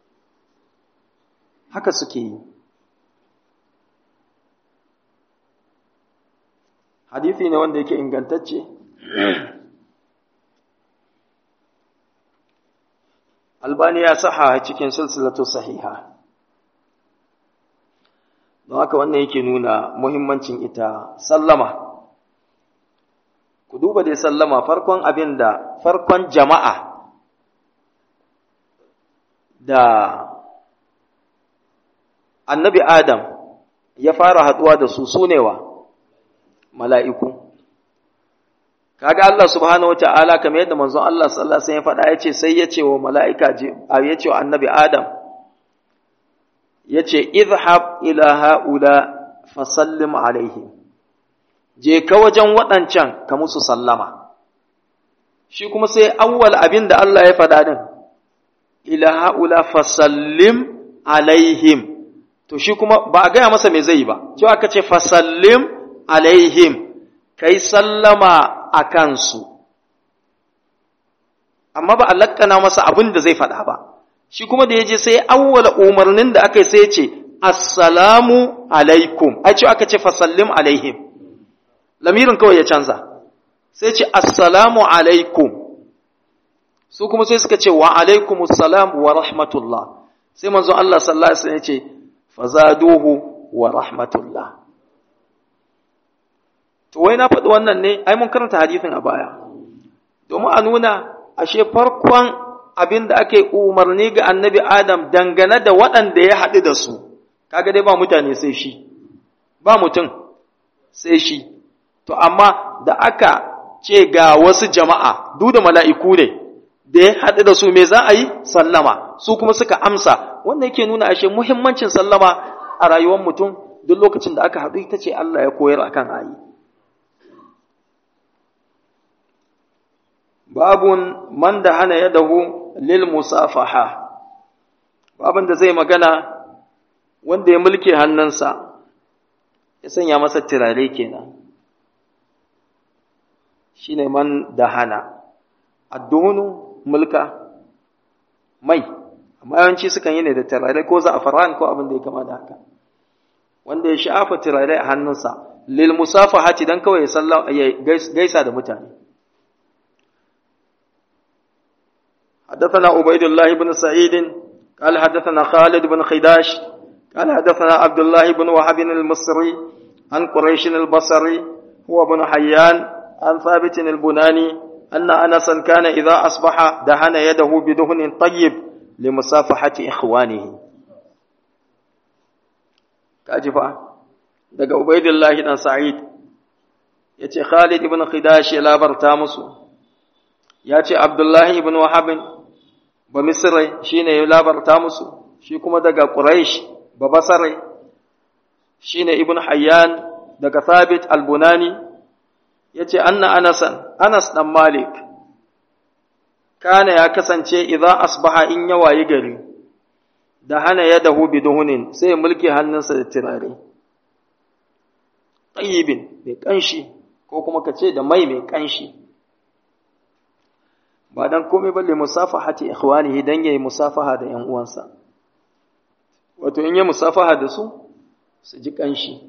haka suke yi. hadithi ne wanda yake ingantacce albani ya saha cikin silsilatu sahiha don haka wannan yake nuna muhimmancin ita sallama ku duba dai sallama farkon abin da farkon jama'a da annabi adam ya fara haɗuwa da su sunewa mala'iku. Kaga Allah subhanahu wa ta'ala kamar yadda manzon Allah sallallahu Alaihi ya faɗa ya ce sai ya ce wa mala'ika ya ce wa annabi Adam, ya ce, Izhab ila ha'ula fasallim alaihim, je ka wajen waɗancan ka musu sallama. shi kuma sai awwal abin da Allah ya faɗa din ila haula fasallim alaihim to shi kuma ba a gaya masa me zai ba cewa aka ce fasallim alaihim kai sallama a kansu amma ba a lakkana masa abin da zai faɗa ba shi kuma da ya je sai awwala umarnin da aka yi sai ce assalamu alaikum ai cewa aka ce fasallim alaihim lamirin kawai ya canza sai ce assalamu alaikum su kuma sai suka ce wa alaikum assalam wa rahmatullah sai manzon Allah sallallahu alaihi wasallam ya ce fazaduhu wa rahmatullah to wai na faɗi wannan ne ai mun karanta hadisin a baya domin a nuna ashe farkon abin da ake umarni ga annabi Adam dangane da waɗanda ya haɗu da su kaga dai ba mutane sai shi ba mutum sai shi to amma da aka ce ga wasu jama'a duk da mala'iku ne da ya haɗu da su me za a yi sallama su kuma suka amsa wannan yake nuna ashe muhimmancin sallama a rayuwar mutum duk lokacin da aka haɗu ita ce Allah ya koyar akan ayi babun man da hana yadahu lil musafaha babun da zai magana wanda ya mulke hannunsa ya sanya masa turare kenan shine man da hana adduhunu mulka mai amma yawanci sukan yi ne da turare ko za'afaran ko abin da ya kama da haka wanda ya shafa turare a hannunsa lil musafahati dan kawai ya gaisa da mutane حدثنا عبيد الله بن سعيد قال حدثنا خالد بن خداش قال حدثنا عبد الله بن وهب المصري عن قريش البصري هو بن حيان عن ثابت البناني أن أنسا كان إذا أصبح دهن يده بدهن طيب لمصافحة إخوانه كاجفا daga Ubaidullahi dan Sa'id ya ce Khalid ibn Khidash ya labarta musu ya ce Abdullahi ibn Wahab ba Misrai shine ya labarta musu shi kuma daga Quraish ba Basrai shine ibn Hayyan daga Thabit al-Bunani yace anna Anasan Anas dan Malik kana ya kasance idan asbaha in ya wayi gari da hana yadahu biduhunin sai mulki hannunsa da turare tayyibin mai kanshi ko kuma kace da mai mai kanshi ba dan komai balle musafahati ikhwanihi dan yayi musafaha da ƴan uwansa wato in ya musafaha da su su ji kanshi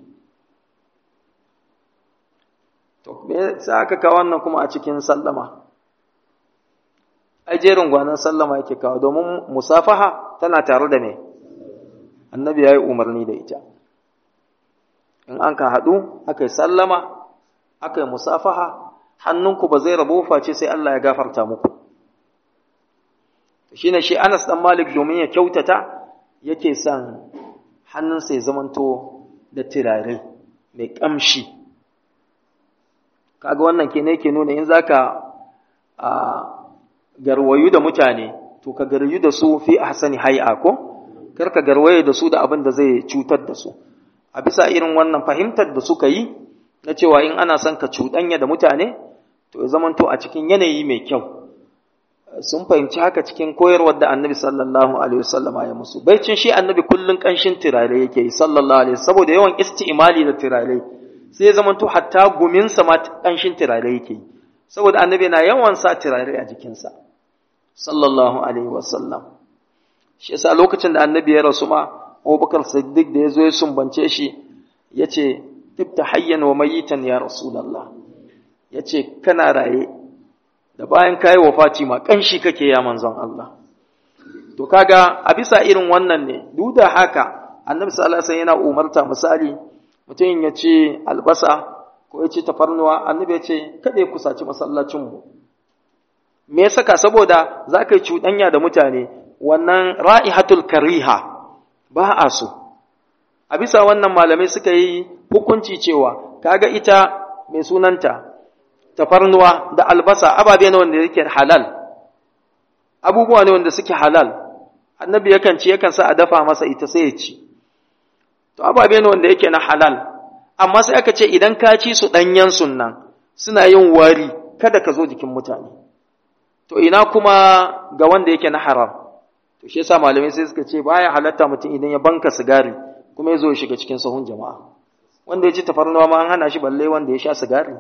to me sai aka kawo wannan kuma a cikin sallama ai jerin gwanan sallama yake kawo domin musafaha tana tare da me annabi yayi umarni da ita in an ka haɗu aka yi sallama aka yi musafaha hannunku ba zai rabu face sai Allah ya gafarta muku shi ne shi Anas ɗan Malik domin ya kyautata yake son hannunsa ya zamanto da turare mai ƙamshi kaga wannan ke ne ke nuna in zaka a garwayu da mutane to ka garwayu da su fi ahsani hay'a ko kar ka garwaye da su da abin da zai cutar da su a bisa irin wannan fahimtar da suka yi na cewa in ana son ka cuɗanya da mutane to ya zamanto a cikin yanayi mai kyau sun fahimci haka cikin koyarwar da annabi sallallahu alaihi wasallam ya musu baicin shi annabi kullun kanshin turare yake yi sallallahu alaihi saboda yawan isti'mali da turare sai ya zamanto hatta guminsa ma kanshin turare yake yi saboda annabi na yawan sa turare a jikinsa sallallahu alaihi wasallam shi yasa lokacin da annabi ya rasu ma Abubakar Siddiq da ya zo ya sumbance shi ya ce, Tifta hayyan wa mayitan ya Rasulallah, ya ce, Kana raye, da bayan kayi wa Fatima ƙanshi kake ya manzon Allah. To, kaga a bisa irin wannan ne, duk da haka, annabi sallallahu yana umarta misali, mutum ya ce albasa ko ya ce tafarnuwa, annabi ya ce, Kada ya kusaci masallacinmu. Me ya saka saboda za ka yi cuɗanya da mutane, wannan ra'ihatul kariha, ba a so a bisa wannan malamai suka yi hukunci cewa kaga ita mai sunanta tafarnuwa da albasa ababe ne wanda yake halal abubuwa ne wanda suke halal annabi yakan ci yakan sa a dafa masa ita sai ya ci to ababe ne wanda yake na halal amma sai aka ce idan ka ci su ɗanyen sunnan suna yin wari kada ka zo jikin mutane to ina kuma ga wanda yake na haram to shi yasa malamai sai suka ce baya halatta mutum idan ya banka sigari kuma ya zo ya shiga cikin sahun jama'a wanda ya ci tafarnuwa ma an hana shi balle wanda ya sha sigari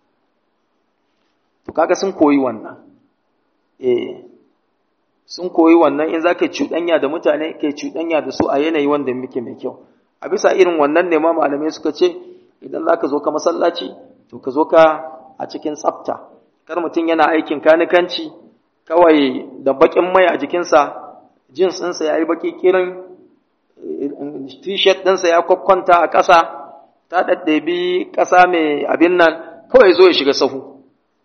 to kaga sun koyi wannan eh sun koyi wannan in zaka cuɗanya da mutane kai cuɗanya da su a yanayi wanda muke mai kyau a bisa irin wannan ne ma malamai suka ce idan zaka zo ka masallaci to ka zo ka a cikin tsafta kar mutum yana aikin kanikanci kawai da bakin mai a jikinsa jins ɗinsa ya yi baki kirin t-shirt ɗinsa ya kwakwanta a ƙasa ta ɗaɗɗabi ƙasa mai abin nan kawai zo ya shiga sahu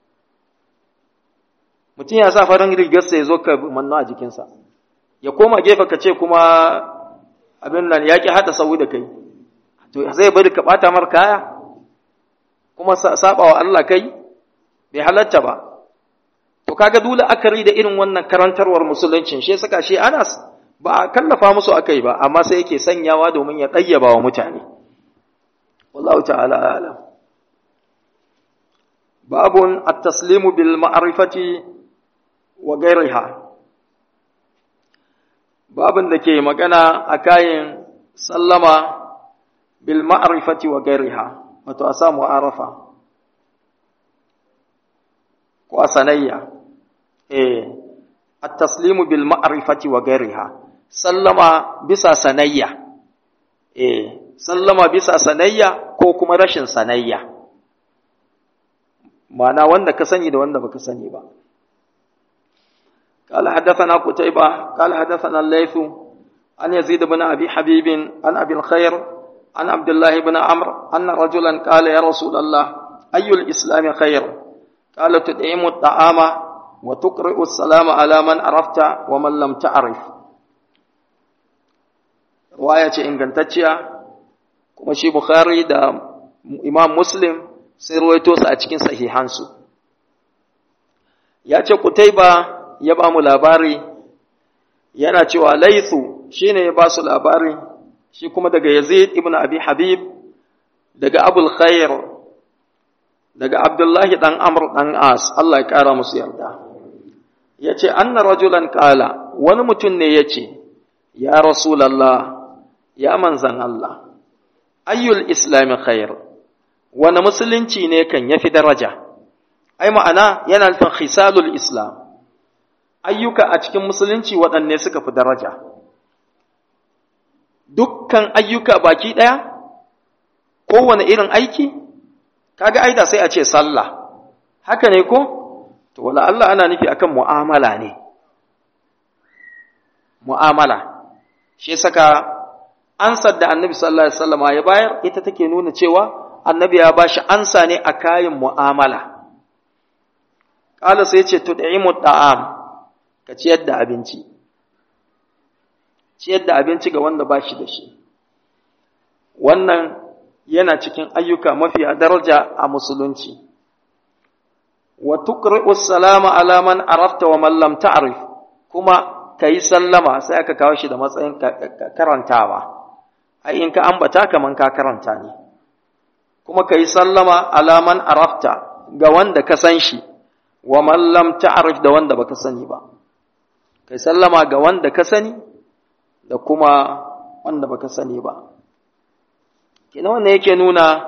mutum ya sa farin rigarsa ya zo ka manno a jikinsa ya koma gefe ka ce kuma abin nan ya ƙi haɗa sahu da kai to zai bari ka ɓata mar kaya kuma saba wa Allah kai bai halatta ba to kaga dole akari da irin wannan karantarwar musuluncin shi saka shi Anas ba a kallafa musu akai ba amma sai yake sanyawa domin ya ɗayyaba wa mutane wallahu ta'ala alam babun at-taslimu bil ma'rifati wa ghayriha babun da ke magana a kayan sallama bil ma'rifati wa ghayriha wato a samu arafa ko a sanayya eh at-taslimu bil ma'rifati wa ghayriha sallama bisa sanayya eh sallama bisa sanayya ko kuma rashin sanayya ma'ana wanda ka sani da wanda baka sani ba قال حدثنا قتيبة قال حدثنا الليث عن يزيد بن أبي حبيب عن أبي الخير عن عبد الله بن عمرو أن رجلا قال يا رسول الله أي الإسلام خير قال تدعم الطعام وتقرئ السلام على من عرفت ومن لم تعرف رواية إن كنتتشيا كما شي بخاري دا إمام مسلم سيرويتوس أتكين صحيحانسو ya ce Kutaiba ya ba mu labari yana cewa laithu shine ya ba su labari shi kuma daga Yazid ibn Abi Habib daga Abul Khair daga Abdullahi dan Amr dan As Allah ya kara musu yarda yace anna rajulan qala wani mutum ne yace ya rasulullah ya manzan Allah ayyul islami khair wani musulunci ne kan yafi daraja ai ma'ana yana nufin khisalul islam ayyuka a cikin musulunci waɗanne suka fi daraja dukkan ayyuka baki ɗaya kowane irin aiki kaga aida sai a ce sallah haka ne ko to wala Allah ana nufi akan mu'amala ne mu'amala shi saka ansar da annabi sallallahu alaihi wasallam ya bayar ita take nuna cewa annabi ya bashi ansa ne a kayan mu'amala Ƙala sai ce, Tud'imu ta'am, ka ciyar da abinci, ciyar da abinci ga wanda ba shi da shi. Wannan yana cikin ayyuka mafiya daraja a musulunci. Wa tuqri'u salama ala man arafta wa man lam ta'rif kuma kai sallama sai aka kawo shi da matsayin karantawa. Ai in ka ambata kaman ka karanta ne. Kuma kai sallama ala man arafta ga wanda ka san shi. wa man lam ta'rif da wanda baka sani ba kai sallama ga wanda ka sani da kuma wanda baka sani ba kina wannan yake nuna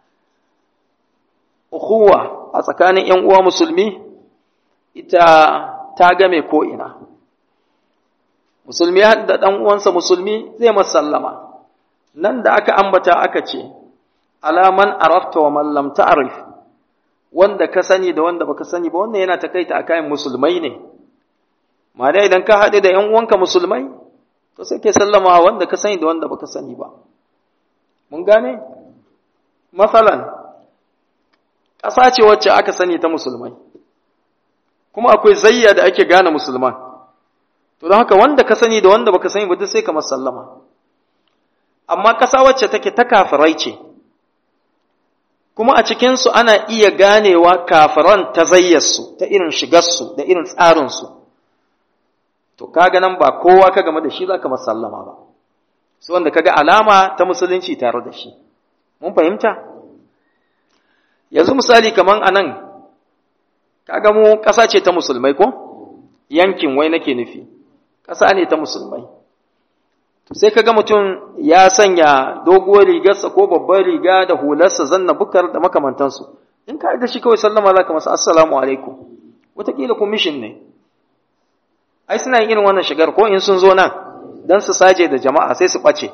ukhuwa a tsakanin ƴan uwa musulmi ita ta game ko ina musulmi da ɗan uwansa musulmi zai masa sallama nan da aka ambata aka ce alaman arafta wa man lam ta'rif wanda ka sani da wanda baka sani ba wannan yana takaita a kayan musulmai ne ma dai idan ka haɗe da ‘yan uwanka musulmai to sai ke sallama wanda ka sani da wanda baka sani ba mun gane masalan ƙasa ce wacce aka sani ta musulmai kuma akwai zayya da ake gane musulman to don haka wanda ka sani da wanda baka sani ba duk sai ka sallama amma ƙasa wacce take ta kafirai ce kuma a cikinsu ana iya ganewa kafiran ta zayyarsu ta irin shigarsu da irin tsarinsu to kaga nan ba kowa ka game da shi za ka masallama ba su wanda kaga alama ta musulunci tare da shi mun fahimta yanzu misali kaman a nan kaga mu ƙasa ce ta musulmai ko yankin wai nake nufi ƙasa ne ta musulmai sai kaga mutum ya sanya doguwar rigarsa ko babbar riga da hularsa zanna bukar da makamantansu in ka da shi kawai sallama za ka masa assalamu alaikum wataƙila commission ne ai suna yin irin wannan shigar ko in sun zo nan don su saje da jama'a sai su ɓace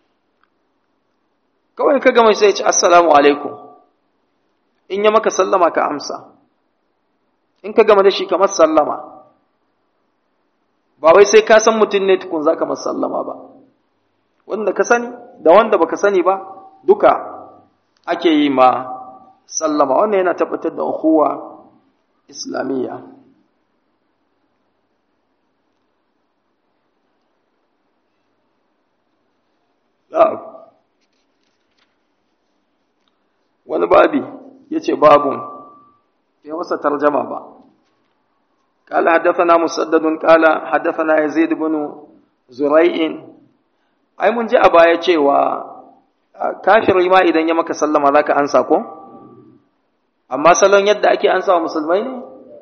kawai ka gama sai ya ce assalamu alaikum in ya maka sallama ka amsa in ka gama da shi kamar sallama ba wai sai ka san mutum ne tukun za ka sallama ba wanda ka sani da wanda baka sani ba duka ake yi ma sallama wannan yana tabbatar da ukhuwa islamiyya wani babi ya ce babun ya wasa tarjama ba قال حدثنا مسدد قال حدثنا يزيد بن زريع ai mun ji a baya cewa kafiri ma idan ya maka sallama zaka ansa ko amma salon yadda ake ansa wa musulmai ne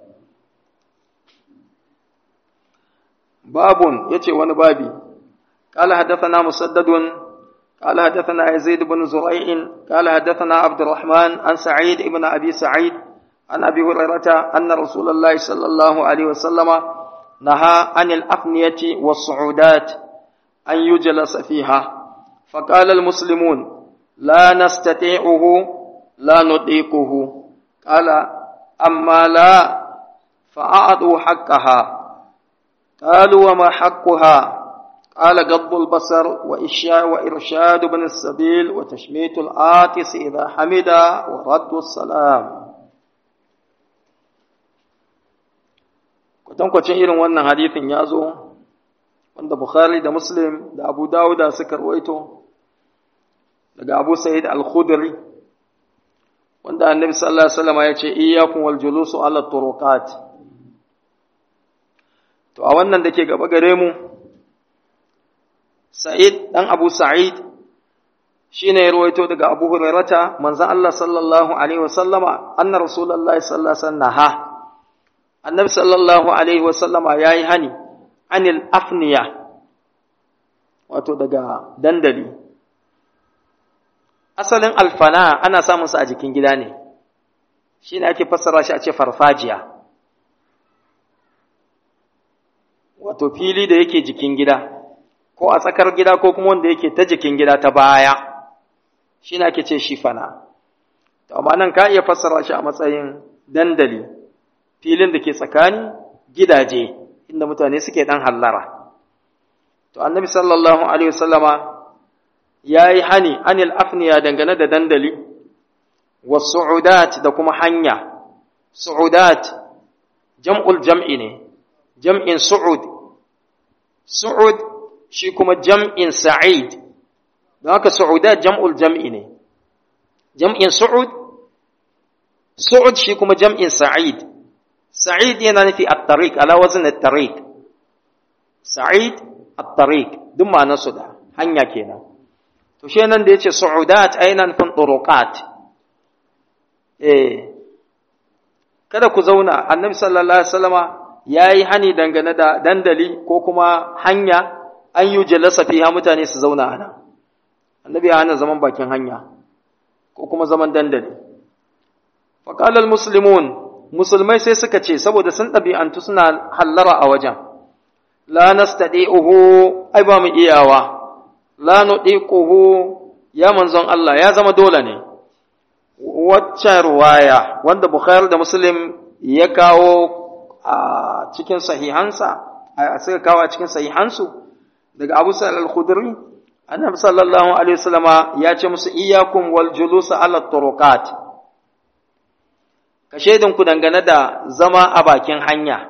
babun yace wani babi قال حدثنا مسدد قال حدثنا يزيد بن زريع قال حدثنا عبد الرحمن عن سعيد بن ابي سعيد عن ابي هريره ان رسول الله صلى الله عليه وسلم نهى عن الافنيه والصعودات ان يجلس فيها فقال المسلمون لا نستطيعه لا نطيقه قال اما لا فاعطوا حقها قالوا وما حقها قال غض البصر وإشاء وإرشاد ابن السبيل وتشميت العاطس إذا حمد ورد السلام kwatankwacin irin wannan hadithin ya zo wanda Bukhari da Muslim da Abu Dawuda suka rawaito daga Abu Sa'id al-Khudri wanda Annabi sallallahu alaihi wasallam ya ce iyyakum wal julusu ala turuqat to a wannan dake gaba gare mu Sa'id ɗan Abu Sa'id shi ne ya ruwaito daga Abu Hurairata, manzan Allah sallallahu Alaihi wasallama, anna Rasulallah sallallahu Alaihi naha. Annabi sallallahu Alaihi wasallama ya yi hani, anil afniya, wato daga dandali. Asalin alfana ana samunsa a jikin gida ne, shi ne ake fassara shi a ce farfajiya. Wato fili da yake jikin gida. ko a tsakar gida ko kuma wanda yake ta jikin gida ta baya shi ne ake ce shi fana to amma nan ka iya fassara shi a matsayin dandali filin da ke tsakani gidaje inda mutane suke dan hallara to annabi sallallahu alaihi wasallama ya yi hani anil afniya dangane da dandali wa su'udat da kuma hanya su'udat jam'ul jam'i ne jam'in su'ud su'ud shi kuma jam'in sa'id, don haka Su'udat jam'ul jam'i ne, jam'in Su'ud, Su'ud shi kuma jam'in sa'id, sa'id yana nufi at-tariq ala wazin at-tariq, sa'id at-tariq, duk ma'anarsu da hanya kenan. To, shi nan da ya ce Su'udat aina nufin ɗuruƙat, eh, kada ku zauna, annabi sallallahu Alaihi wasallama ya yi hani dangane da dandali ko kuma hanya an yi jalasa fiha mutane su zauna a nan annabi ya hana zaman bakin hanya ko kuma zaman dandali faƙalar musulmun musulmai sai suka ce saboda sun ɗabi'antu suna hallara a wajen la nastadi'uhu ai ba mu iyawa la nudiquhu ya manzon Allah ya zama dole ne waccan ruwaya wanda Bukhari da Muslim ya kawo a cikin sahihansa a suka kawo a cikin sahihansu daga Abu Sa'id al-Khudri annabi sallallahu alaihi wasallama ya ce musu iyyakum wal julus ala turuqat ka shedin ku dangane da zama a bakin hanya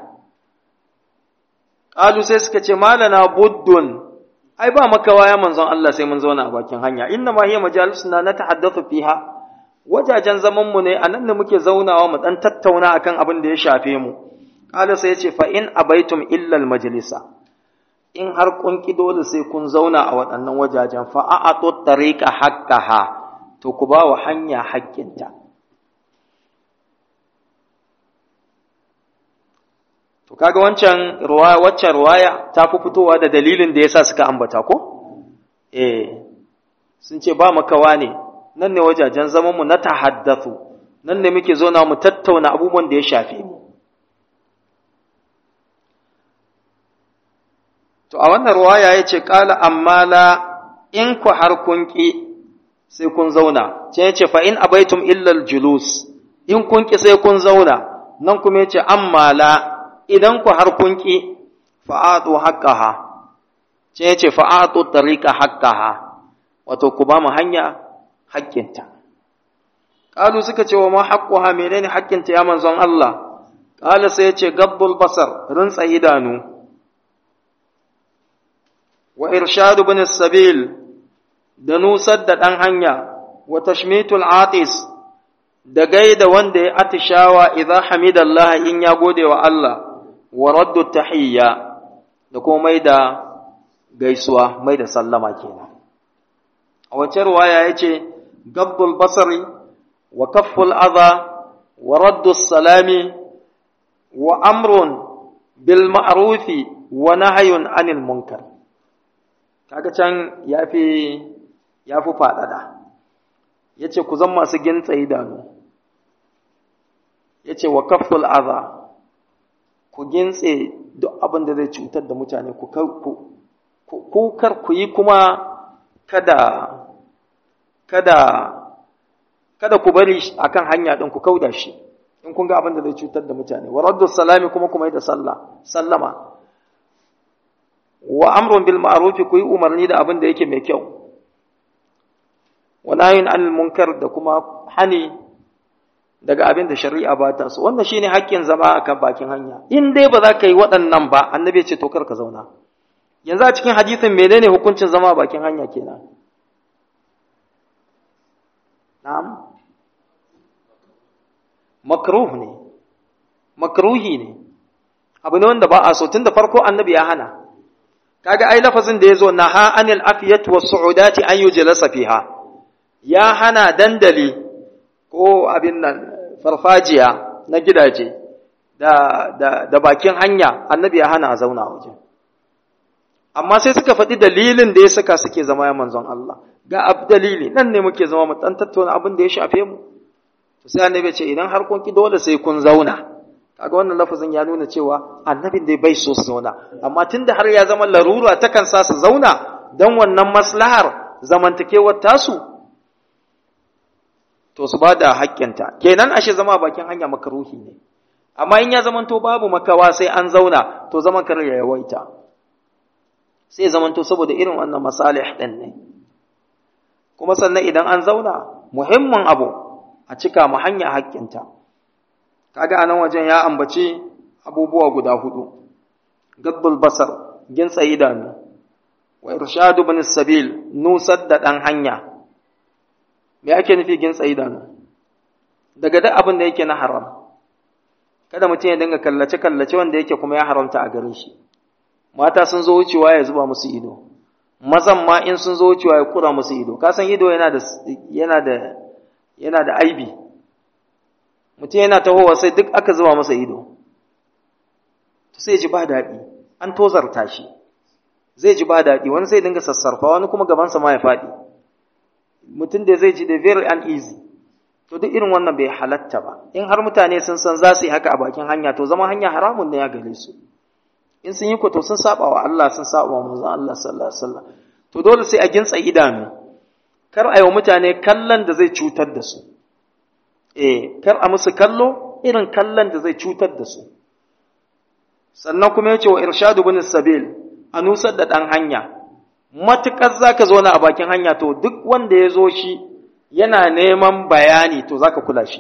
qalu sai suka ce malana buddun ai ba makawa ya manzon Allah sai mun zauna a bakin hanya inna ma hiya majalisuna natahaddathu fiha wajajen zaman mu ne anan ne muke zaunawa mu dan tattauna akan abin da ya shafe mu qala sai ya ce fa in abaitum illa al majlisa in har kun ki dole sai kun zauna a waɗannan wajajen fa a ato tariqa haqqaha to ku ba wa hanya haƙƙinta to kaga wancan ruwaya waccan ruwaya ta fi fitowa da dalilin da yasa suka ambata ko eh sun ce ba makawa ne nan ne wajajen zaman mu na tahaddathu nan ne muke zo na mu tattauna abubuwan da ya shafe mu to a wannan ruwaya yace qala amma la in ku har kun ki sai kun zauna ce yace fa in abaitum illa julus in kun ki sai kun zauna nan kuma yace amma la idan ku har kun ki fa'atu haqqaha ce yace fa'atu tariqa haqqaha wato ku ba mu hanya haƙƙinta qalu suka ce wa ma haqquha menene haƙƙinta ya manzon Allah qala sai yace gabbul basar rinsa idanu wa irshadu bin sabil da nusar da ɗan hanya wa tashmitul atis da gaida wanda ya atishawa idan hamidallah in ya gode wa Allah wa raddu tahiyya da kuma mai da gaisuwa mai da sallama kenan a wace ruwaya yace gabbul basari wa kafful adha wa raddu salami wa amrun bil ma'rufi wa nahyun anil munkar kaga can yafi yafi fadada yace ku zan masu gintsa idanu yace wa kafful adha ku gintse duk abin da zai cutar da mutane ku ku kar ku yi kuma kada kada kada ku bari akan hanya din ku kauda shi in kun ga abin da zai cutar da mutane wa raddu salami kuma kuma yi da sallah sallama wa amrun bil ma'ruf ku yi umarni da abin da yake mai kyau wa nahyin anil munkar da kuma hani daga abin da shari'a ba ta so wannan shine haƙƙin zama akan bakin hanya in dai ba za ka yi waɗannan ba annabi ya ce to kar ka zauna yanzu a cikin hadisin menene hukuncin zama a bakin hanya kenan na'am makruh ne makruhi ne abu ne wanda ba a so tunda farko annabi ya hana kaga ai lafazin da yazo naha anil afiyat was su'udati an yujlasa fiha ya hana dandali ko abin nan farfajiya na gidaje da da da bakin hanya annabi ya hana a zauna waje amma sai suka faɗi dalilin da ya saka suke zama ya manzon Allah ga ab dalili nan ne muke zama mu dan tattauna abin da ya shafe mu to sai annabi ya ce idan har kun ki dole sai kun zauna kaga wannan lafazin ya nuna cewa annabin dai bai so su zauna amma tunda har ya zama larura takan sa su zauna dan wannan maslahar zamantakewar tasu to su ba da haƙƙinta kenan ashe zama bakin hanya makaruhi ne amma in ya zamanto babu makawa sai an zauna to zaman kar ya yawaita sai zamanto saboda irin wannan masalih din ne kuma sannan idan an zauna muhimmin abu a cika mu hanya haƙƙinta kaga anan wajen ya ambaci abubuwa guda hudu gaddul basar gintsa idanu wa irshadu bin sabil nusar da dan hanya me ake nufi gintsa idanu daga duk abin da yake na haram kada mutum ya dinga kallace kallace wanda yake kuma ya haramta a gare shi mata sun zo wucewa ya zuba musu ido mazan ma in sun zo wucewa ya kura musu ido ka san ido yana da yana da yana da aibi mutum yana tahowa sai duk aka zuba masa ido to sai ji ba daɗi an tozarta shi zai ji ba daɗi wani sai dinga sassarfa wani kuma gabansa ma ya faɗi mutum da zai ji da very uneasy to duk irin wannan bai halatta ba in har mutane sun san za su yi haka a bakin hanya to zama hanya haramun ne ya gare su in sun yi to sun saba wa Allah sun saba wa manzon Allah sallallahu alaihi wasallam to dole sai a gintsa idanu kar a yi wa mutane kallon da zai cutar da su eh kar a musu kallo irin kallon da zai cutar da su sannan kuma yace wa irshadu bin sabil a nusar da dan hanya matukar zaka zo na a bakin hanya to duk wanda ya zo shi yana neman bayani to zaka kula shi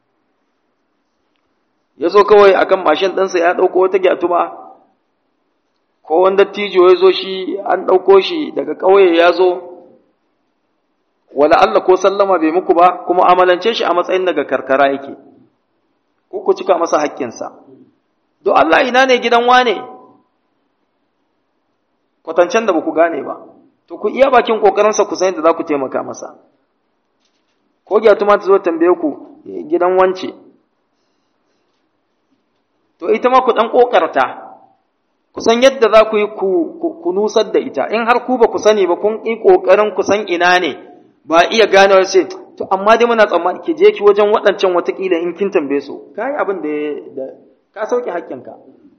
ya zo kawai akan mashin ɗinsa ya ɗauko wata gyatuma ko wanda tijo ya zo shi an ɗauko shi daga ƙauye ya zo wala Allah ko sallama bai muku ba kuma amalance shi a matsayin daga karkara yake ko ku cika masa haƙƙinsa do Allah ina ne gidan wane kwatancen da ba ku gane ba to ku iya bakin ƙoƙarinsa ku san yadda za ku taimaka masa ko gyatuma ta zo tambaye ku gidan wance to ita ma ku ɗan ƙoƙarta ku san yadda za ku yi ku nusar da ita in har ku ba ku sani ba kun yi ƙoƙarin ku san ina ne ba iya gane wa sai to amma dai muna tsammani ki je ki wajen waɗancan watakila in kin tambaye su ka yi abin da ka sauke haƙƙinka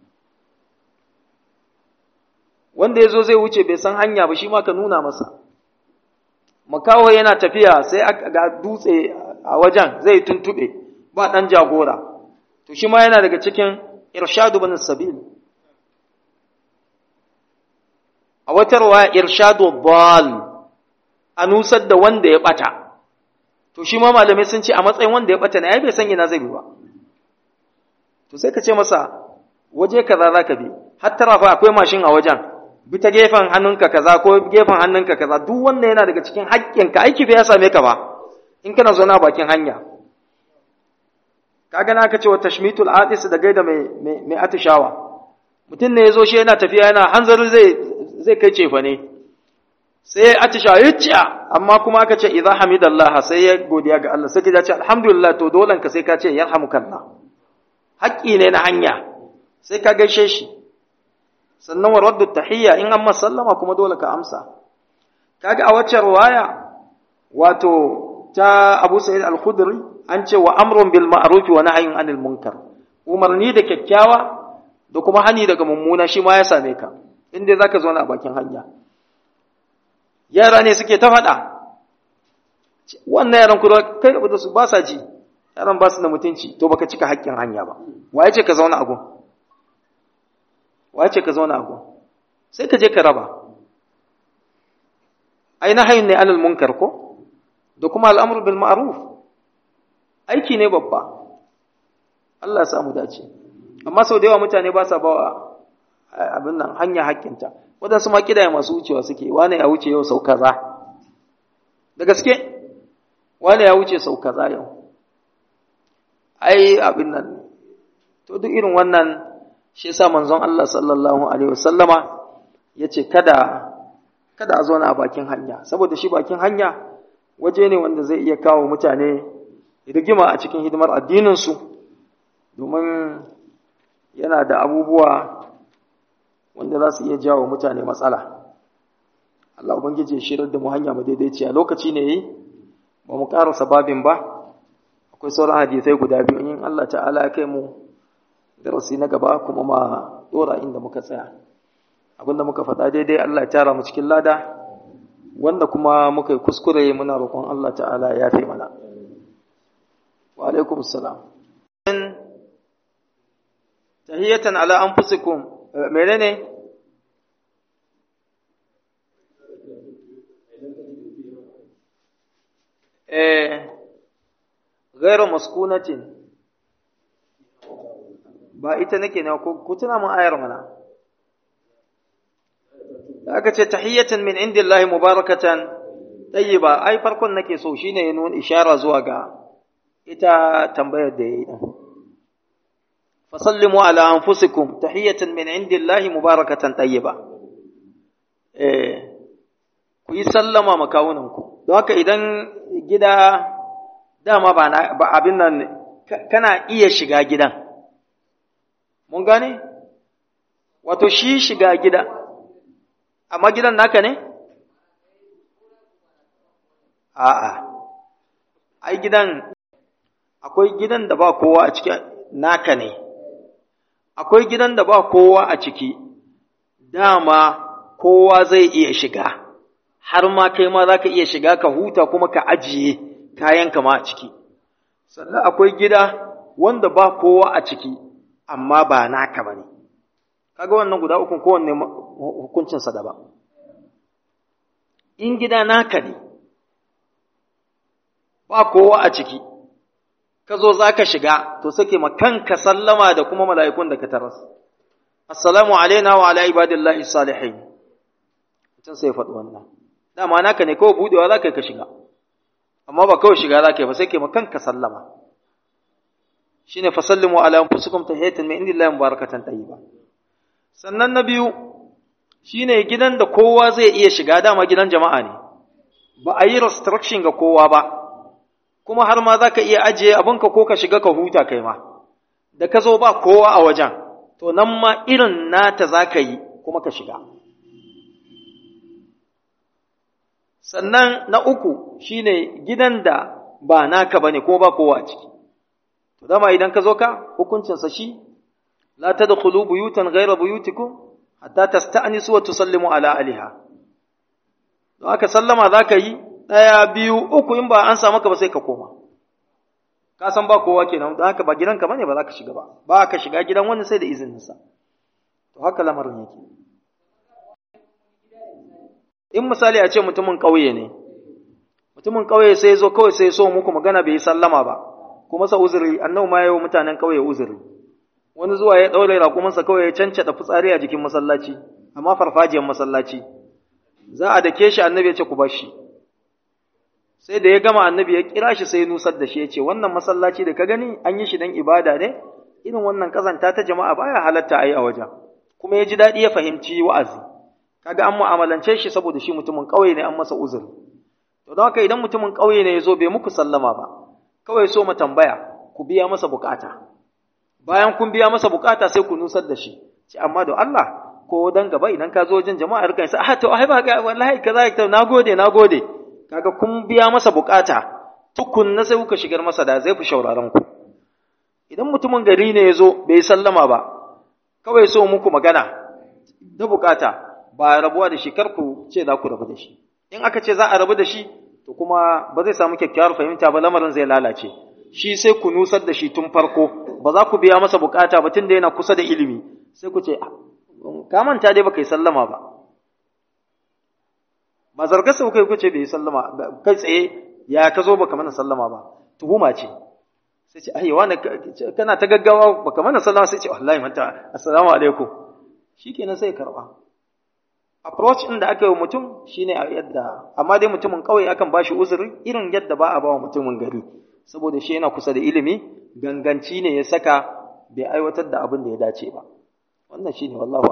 wanda ya zo zai wuce bai san hanya ba shi ma ka nuna masa makaho yana tafiya sai ga dutse a wajen zai tuntuɓe ba ɗan jagora to shi ma yana daga cikin irshadu bin sabil a wata ruwa irshadu bal a nusar da wanda ya bata to shi ma malamai sun ce a matsayin wanda ya bata ne ai bai san ina zai bi ba to sai ka ce masa waje kaza za ka bi har tara fa akwai mashin a wajen bi ta gefen hannunka kaza ko gefen hannunka kaza duk wanda yana daga cikin haƙƙinka aiki bai ya same ka ba in kana zaune a bakin hanya kaga na ka ce wa tashmitul atis da gaida mai mai atishawa mutum ne ya zo shi yana tafiya yana hanzari zai zai kai cefa ne sai atishawa ya amma kuma aka ce idza hamidallah sai ya godiya ga Allah sai ka ce alhamdulillah to dolan ka sai ka ce yarhamukallah haƙƙi ne na hanya sai ka gaishe shi sannan wa raddu tahiyya in amma sallama kuma dole ka amsa kaga a wacce riwaya wato ta Abu Sa'id al-Khudri an ce wa amrun bil ma'ruf wa nahyun anil munkar umarni da kyakkyawa da kuma hani daga mummuna shi ma ya same ka inda zaka zo na bakin hanya yara ne suke ta faɗa wannan yaran kuma kai da su ba sa ji yaran ba su da mutunci to baka cika haƙƙin hanya ba waye ce ka zauna a gun waye ce ka zauna a gun sai ka je ka raba ai nahayin ne anil munkar ko da kuma al'amru bil ma'ruf aiki ne babba Allah ya samu dace amma sau da yawa mutane ba sa bawa abin nan hanya haƙƙinta waɗansu ma kidaya masu wucewa suke wane ya wuce yau sau kaza da gaske wane ya wuce sau kaza yau ai abin nan to duk irin wannan shi yasa manzon Allah sallallahu alaihi wasallama yace kada kada a zauna a bakin hanya saboda shi bakin hanya waje ne wanda zai iya kawo mutane rigima a cikin hidimar addinin su domin yana da abubuwa wanda za su iya jawo mutane matsala Allah ubangiji ya shirar da mu hanya mu daidaiciya lokaci ne yi ba mu karasa babin ba akwai sauran hadisai guda biyu in Allah ta'ala ya kai mu darasi na gaba kuma ma dora inda muka tsaya abinda muka faɗa daidai Allah ya tara mu cikin lada wanda kuma muka yi kuskure muna roƙon Allah ta'ala ya fi mana wa alaikum salam tahiyatan ala anfusikum menene eh ghairu maskunatin ba ita nake ne ku tuna mun ayar mana aka ce tahiyatan min indillahi mubarakatan tayyiba ai farkon nake so shine ya nuna ishara zuwa ga ita tambayar da yayi din fasallimu ala anfusikum tahiyatan min indillahi mubarakatan tayyiba eh ku yi sallama makawunanku don haka idan gida dama ba ba abin nan kana iya shiga gidan mun gane wato shi shiga gida amma gidan naka ne a'a ai gidan akwai gidan da ba kowa a cikin naka ne akwai gidan da ba kowa a ciki dama kowa zai iya shiga har ma kai ma za ka iya shiga ka huta kuma ka ajiye kayanka ma a ciki sannan akwai gida wanda ba kowa a ciki amma ba naka ba ne kaga wannan guda ukun kowanne hukuncinsa daban in gida naka ne ba kowa a ciki ka zo za ka shiga to sake ma kanka sallama da kuma mala'ikun da ka taras assalamu alaina wa ala ibadillahi salihin mutum sai faɗi wannan dama naka ne kawai budewa za ka yi ka shiga amma ba kawai shiga za ka yi ba sai ke ma kanka sallama shine fasallimu ala anfusikum tahiyatan min indillahi mubarakatan tayyiba sannan na biyu shine gidan da kowa zai iya shiga dama gidan jama'a ne ba a yi restriction ga kowa ba kuma har ma za ka iya ajiye abinka ko ka shiga ka huta kai ma da ka zo ba kowa a wajen to nan ma irin nata za ka yi kuma ka shiga sannan na uku shine gidan da ba naka bane ko ba kowa a ciki to dama idan ka zo ka hukuncinsa shi la tadkhulu buyutan ghayra buyutikum hatta tasta'nisu wa tusallimu ala aliha don haka sallama za ka yi ɗaya biyu uku in ba an samu ka ba sai ka koma ka san ba kowa kenan don haka ba gidanka bane ba za ka shiga ba ba ka shiga gidan wani sai da izininsa to haka lamarin yake in misali a ce mutumin ƙauye ne mutumin ƙauye sai zo kawai sai so muku magana bai yi sallama ba kuma sa uzuri annabi ma yayi mutanen ƙauye uzuri wani zuwa ya daure raƙumansa kawai ya cancada fitsari a jikin masallaci amma farfajiyar masallaci za a dake shi annabi ya ce ku bar shi sai da ya gama annabi ya kira shi sai nusar da shi ya ce wannan masallaci da ka gani an yi shi dan ibada ne irin wannan kazanta ta jama'a baya halatta a yi a wajen kuma ya ji daɗi ya fahimci wa'azi kaga an mu'amalance shi saboda shi mutumin ƙauye ne an masa uzuri to don haka idan mutumin ƙauye ne ya zo bai muku sallama ba kawai so mu tambaya ku biya masa bukata bayan kun biya masa bukata sai ku nusar da shi ce amma da Allah ko dan gaba idan ka zo wajen jama'a rika sai ah to ai ba ga wallahi kaza ka nagode nagode kaga kun biya masa bukata tukunna sai kuka shigar masa da zai fi shauraron ku idan mutumin gari ne ya zo bai sallama ba kawai so muku magana da bukata ba rabuwa da shi kar ku ce za ku rabu da shi in aka ce za a rabu da shi to kuma ba zai samu kyakkyawar fahimta ba lamarin zai lalace shi sai ku nusar da shi tun farko ba za ku biya masa bukata ba tunda yana kusa da ilimi sai ku ce ka manta dai baka yi sallama ba ba zargarsa kuka yi kuce bai yi sallama kai tsaye ya ka zo baka mana sallama ba tuhuma ce sai ce ai wani kana ta gaggawa baka mana sallama sai ce wallahi manta assalamu alaikum shikenan sai karba approach ɗin da aka yi wa mutum shine a yadda amma dai mutumin ƙauye akan bashi uzuri irin yadda ba a ba wa mutumin gari saboda shi yana kusa da ilimi ganganci ne ya saka bai aiwatar da abin da ya dace ba wannan shine wallahu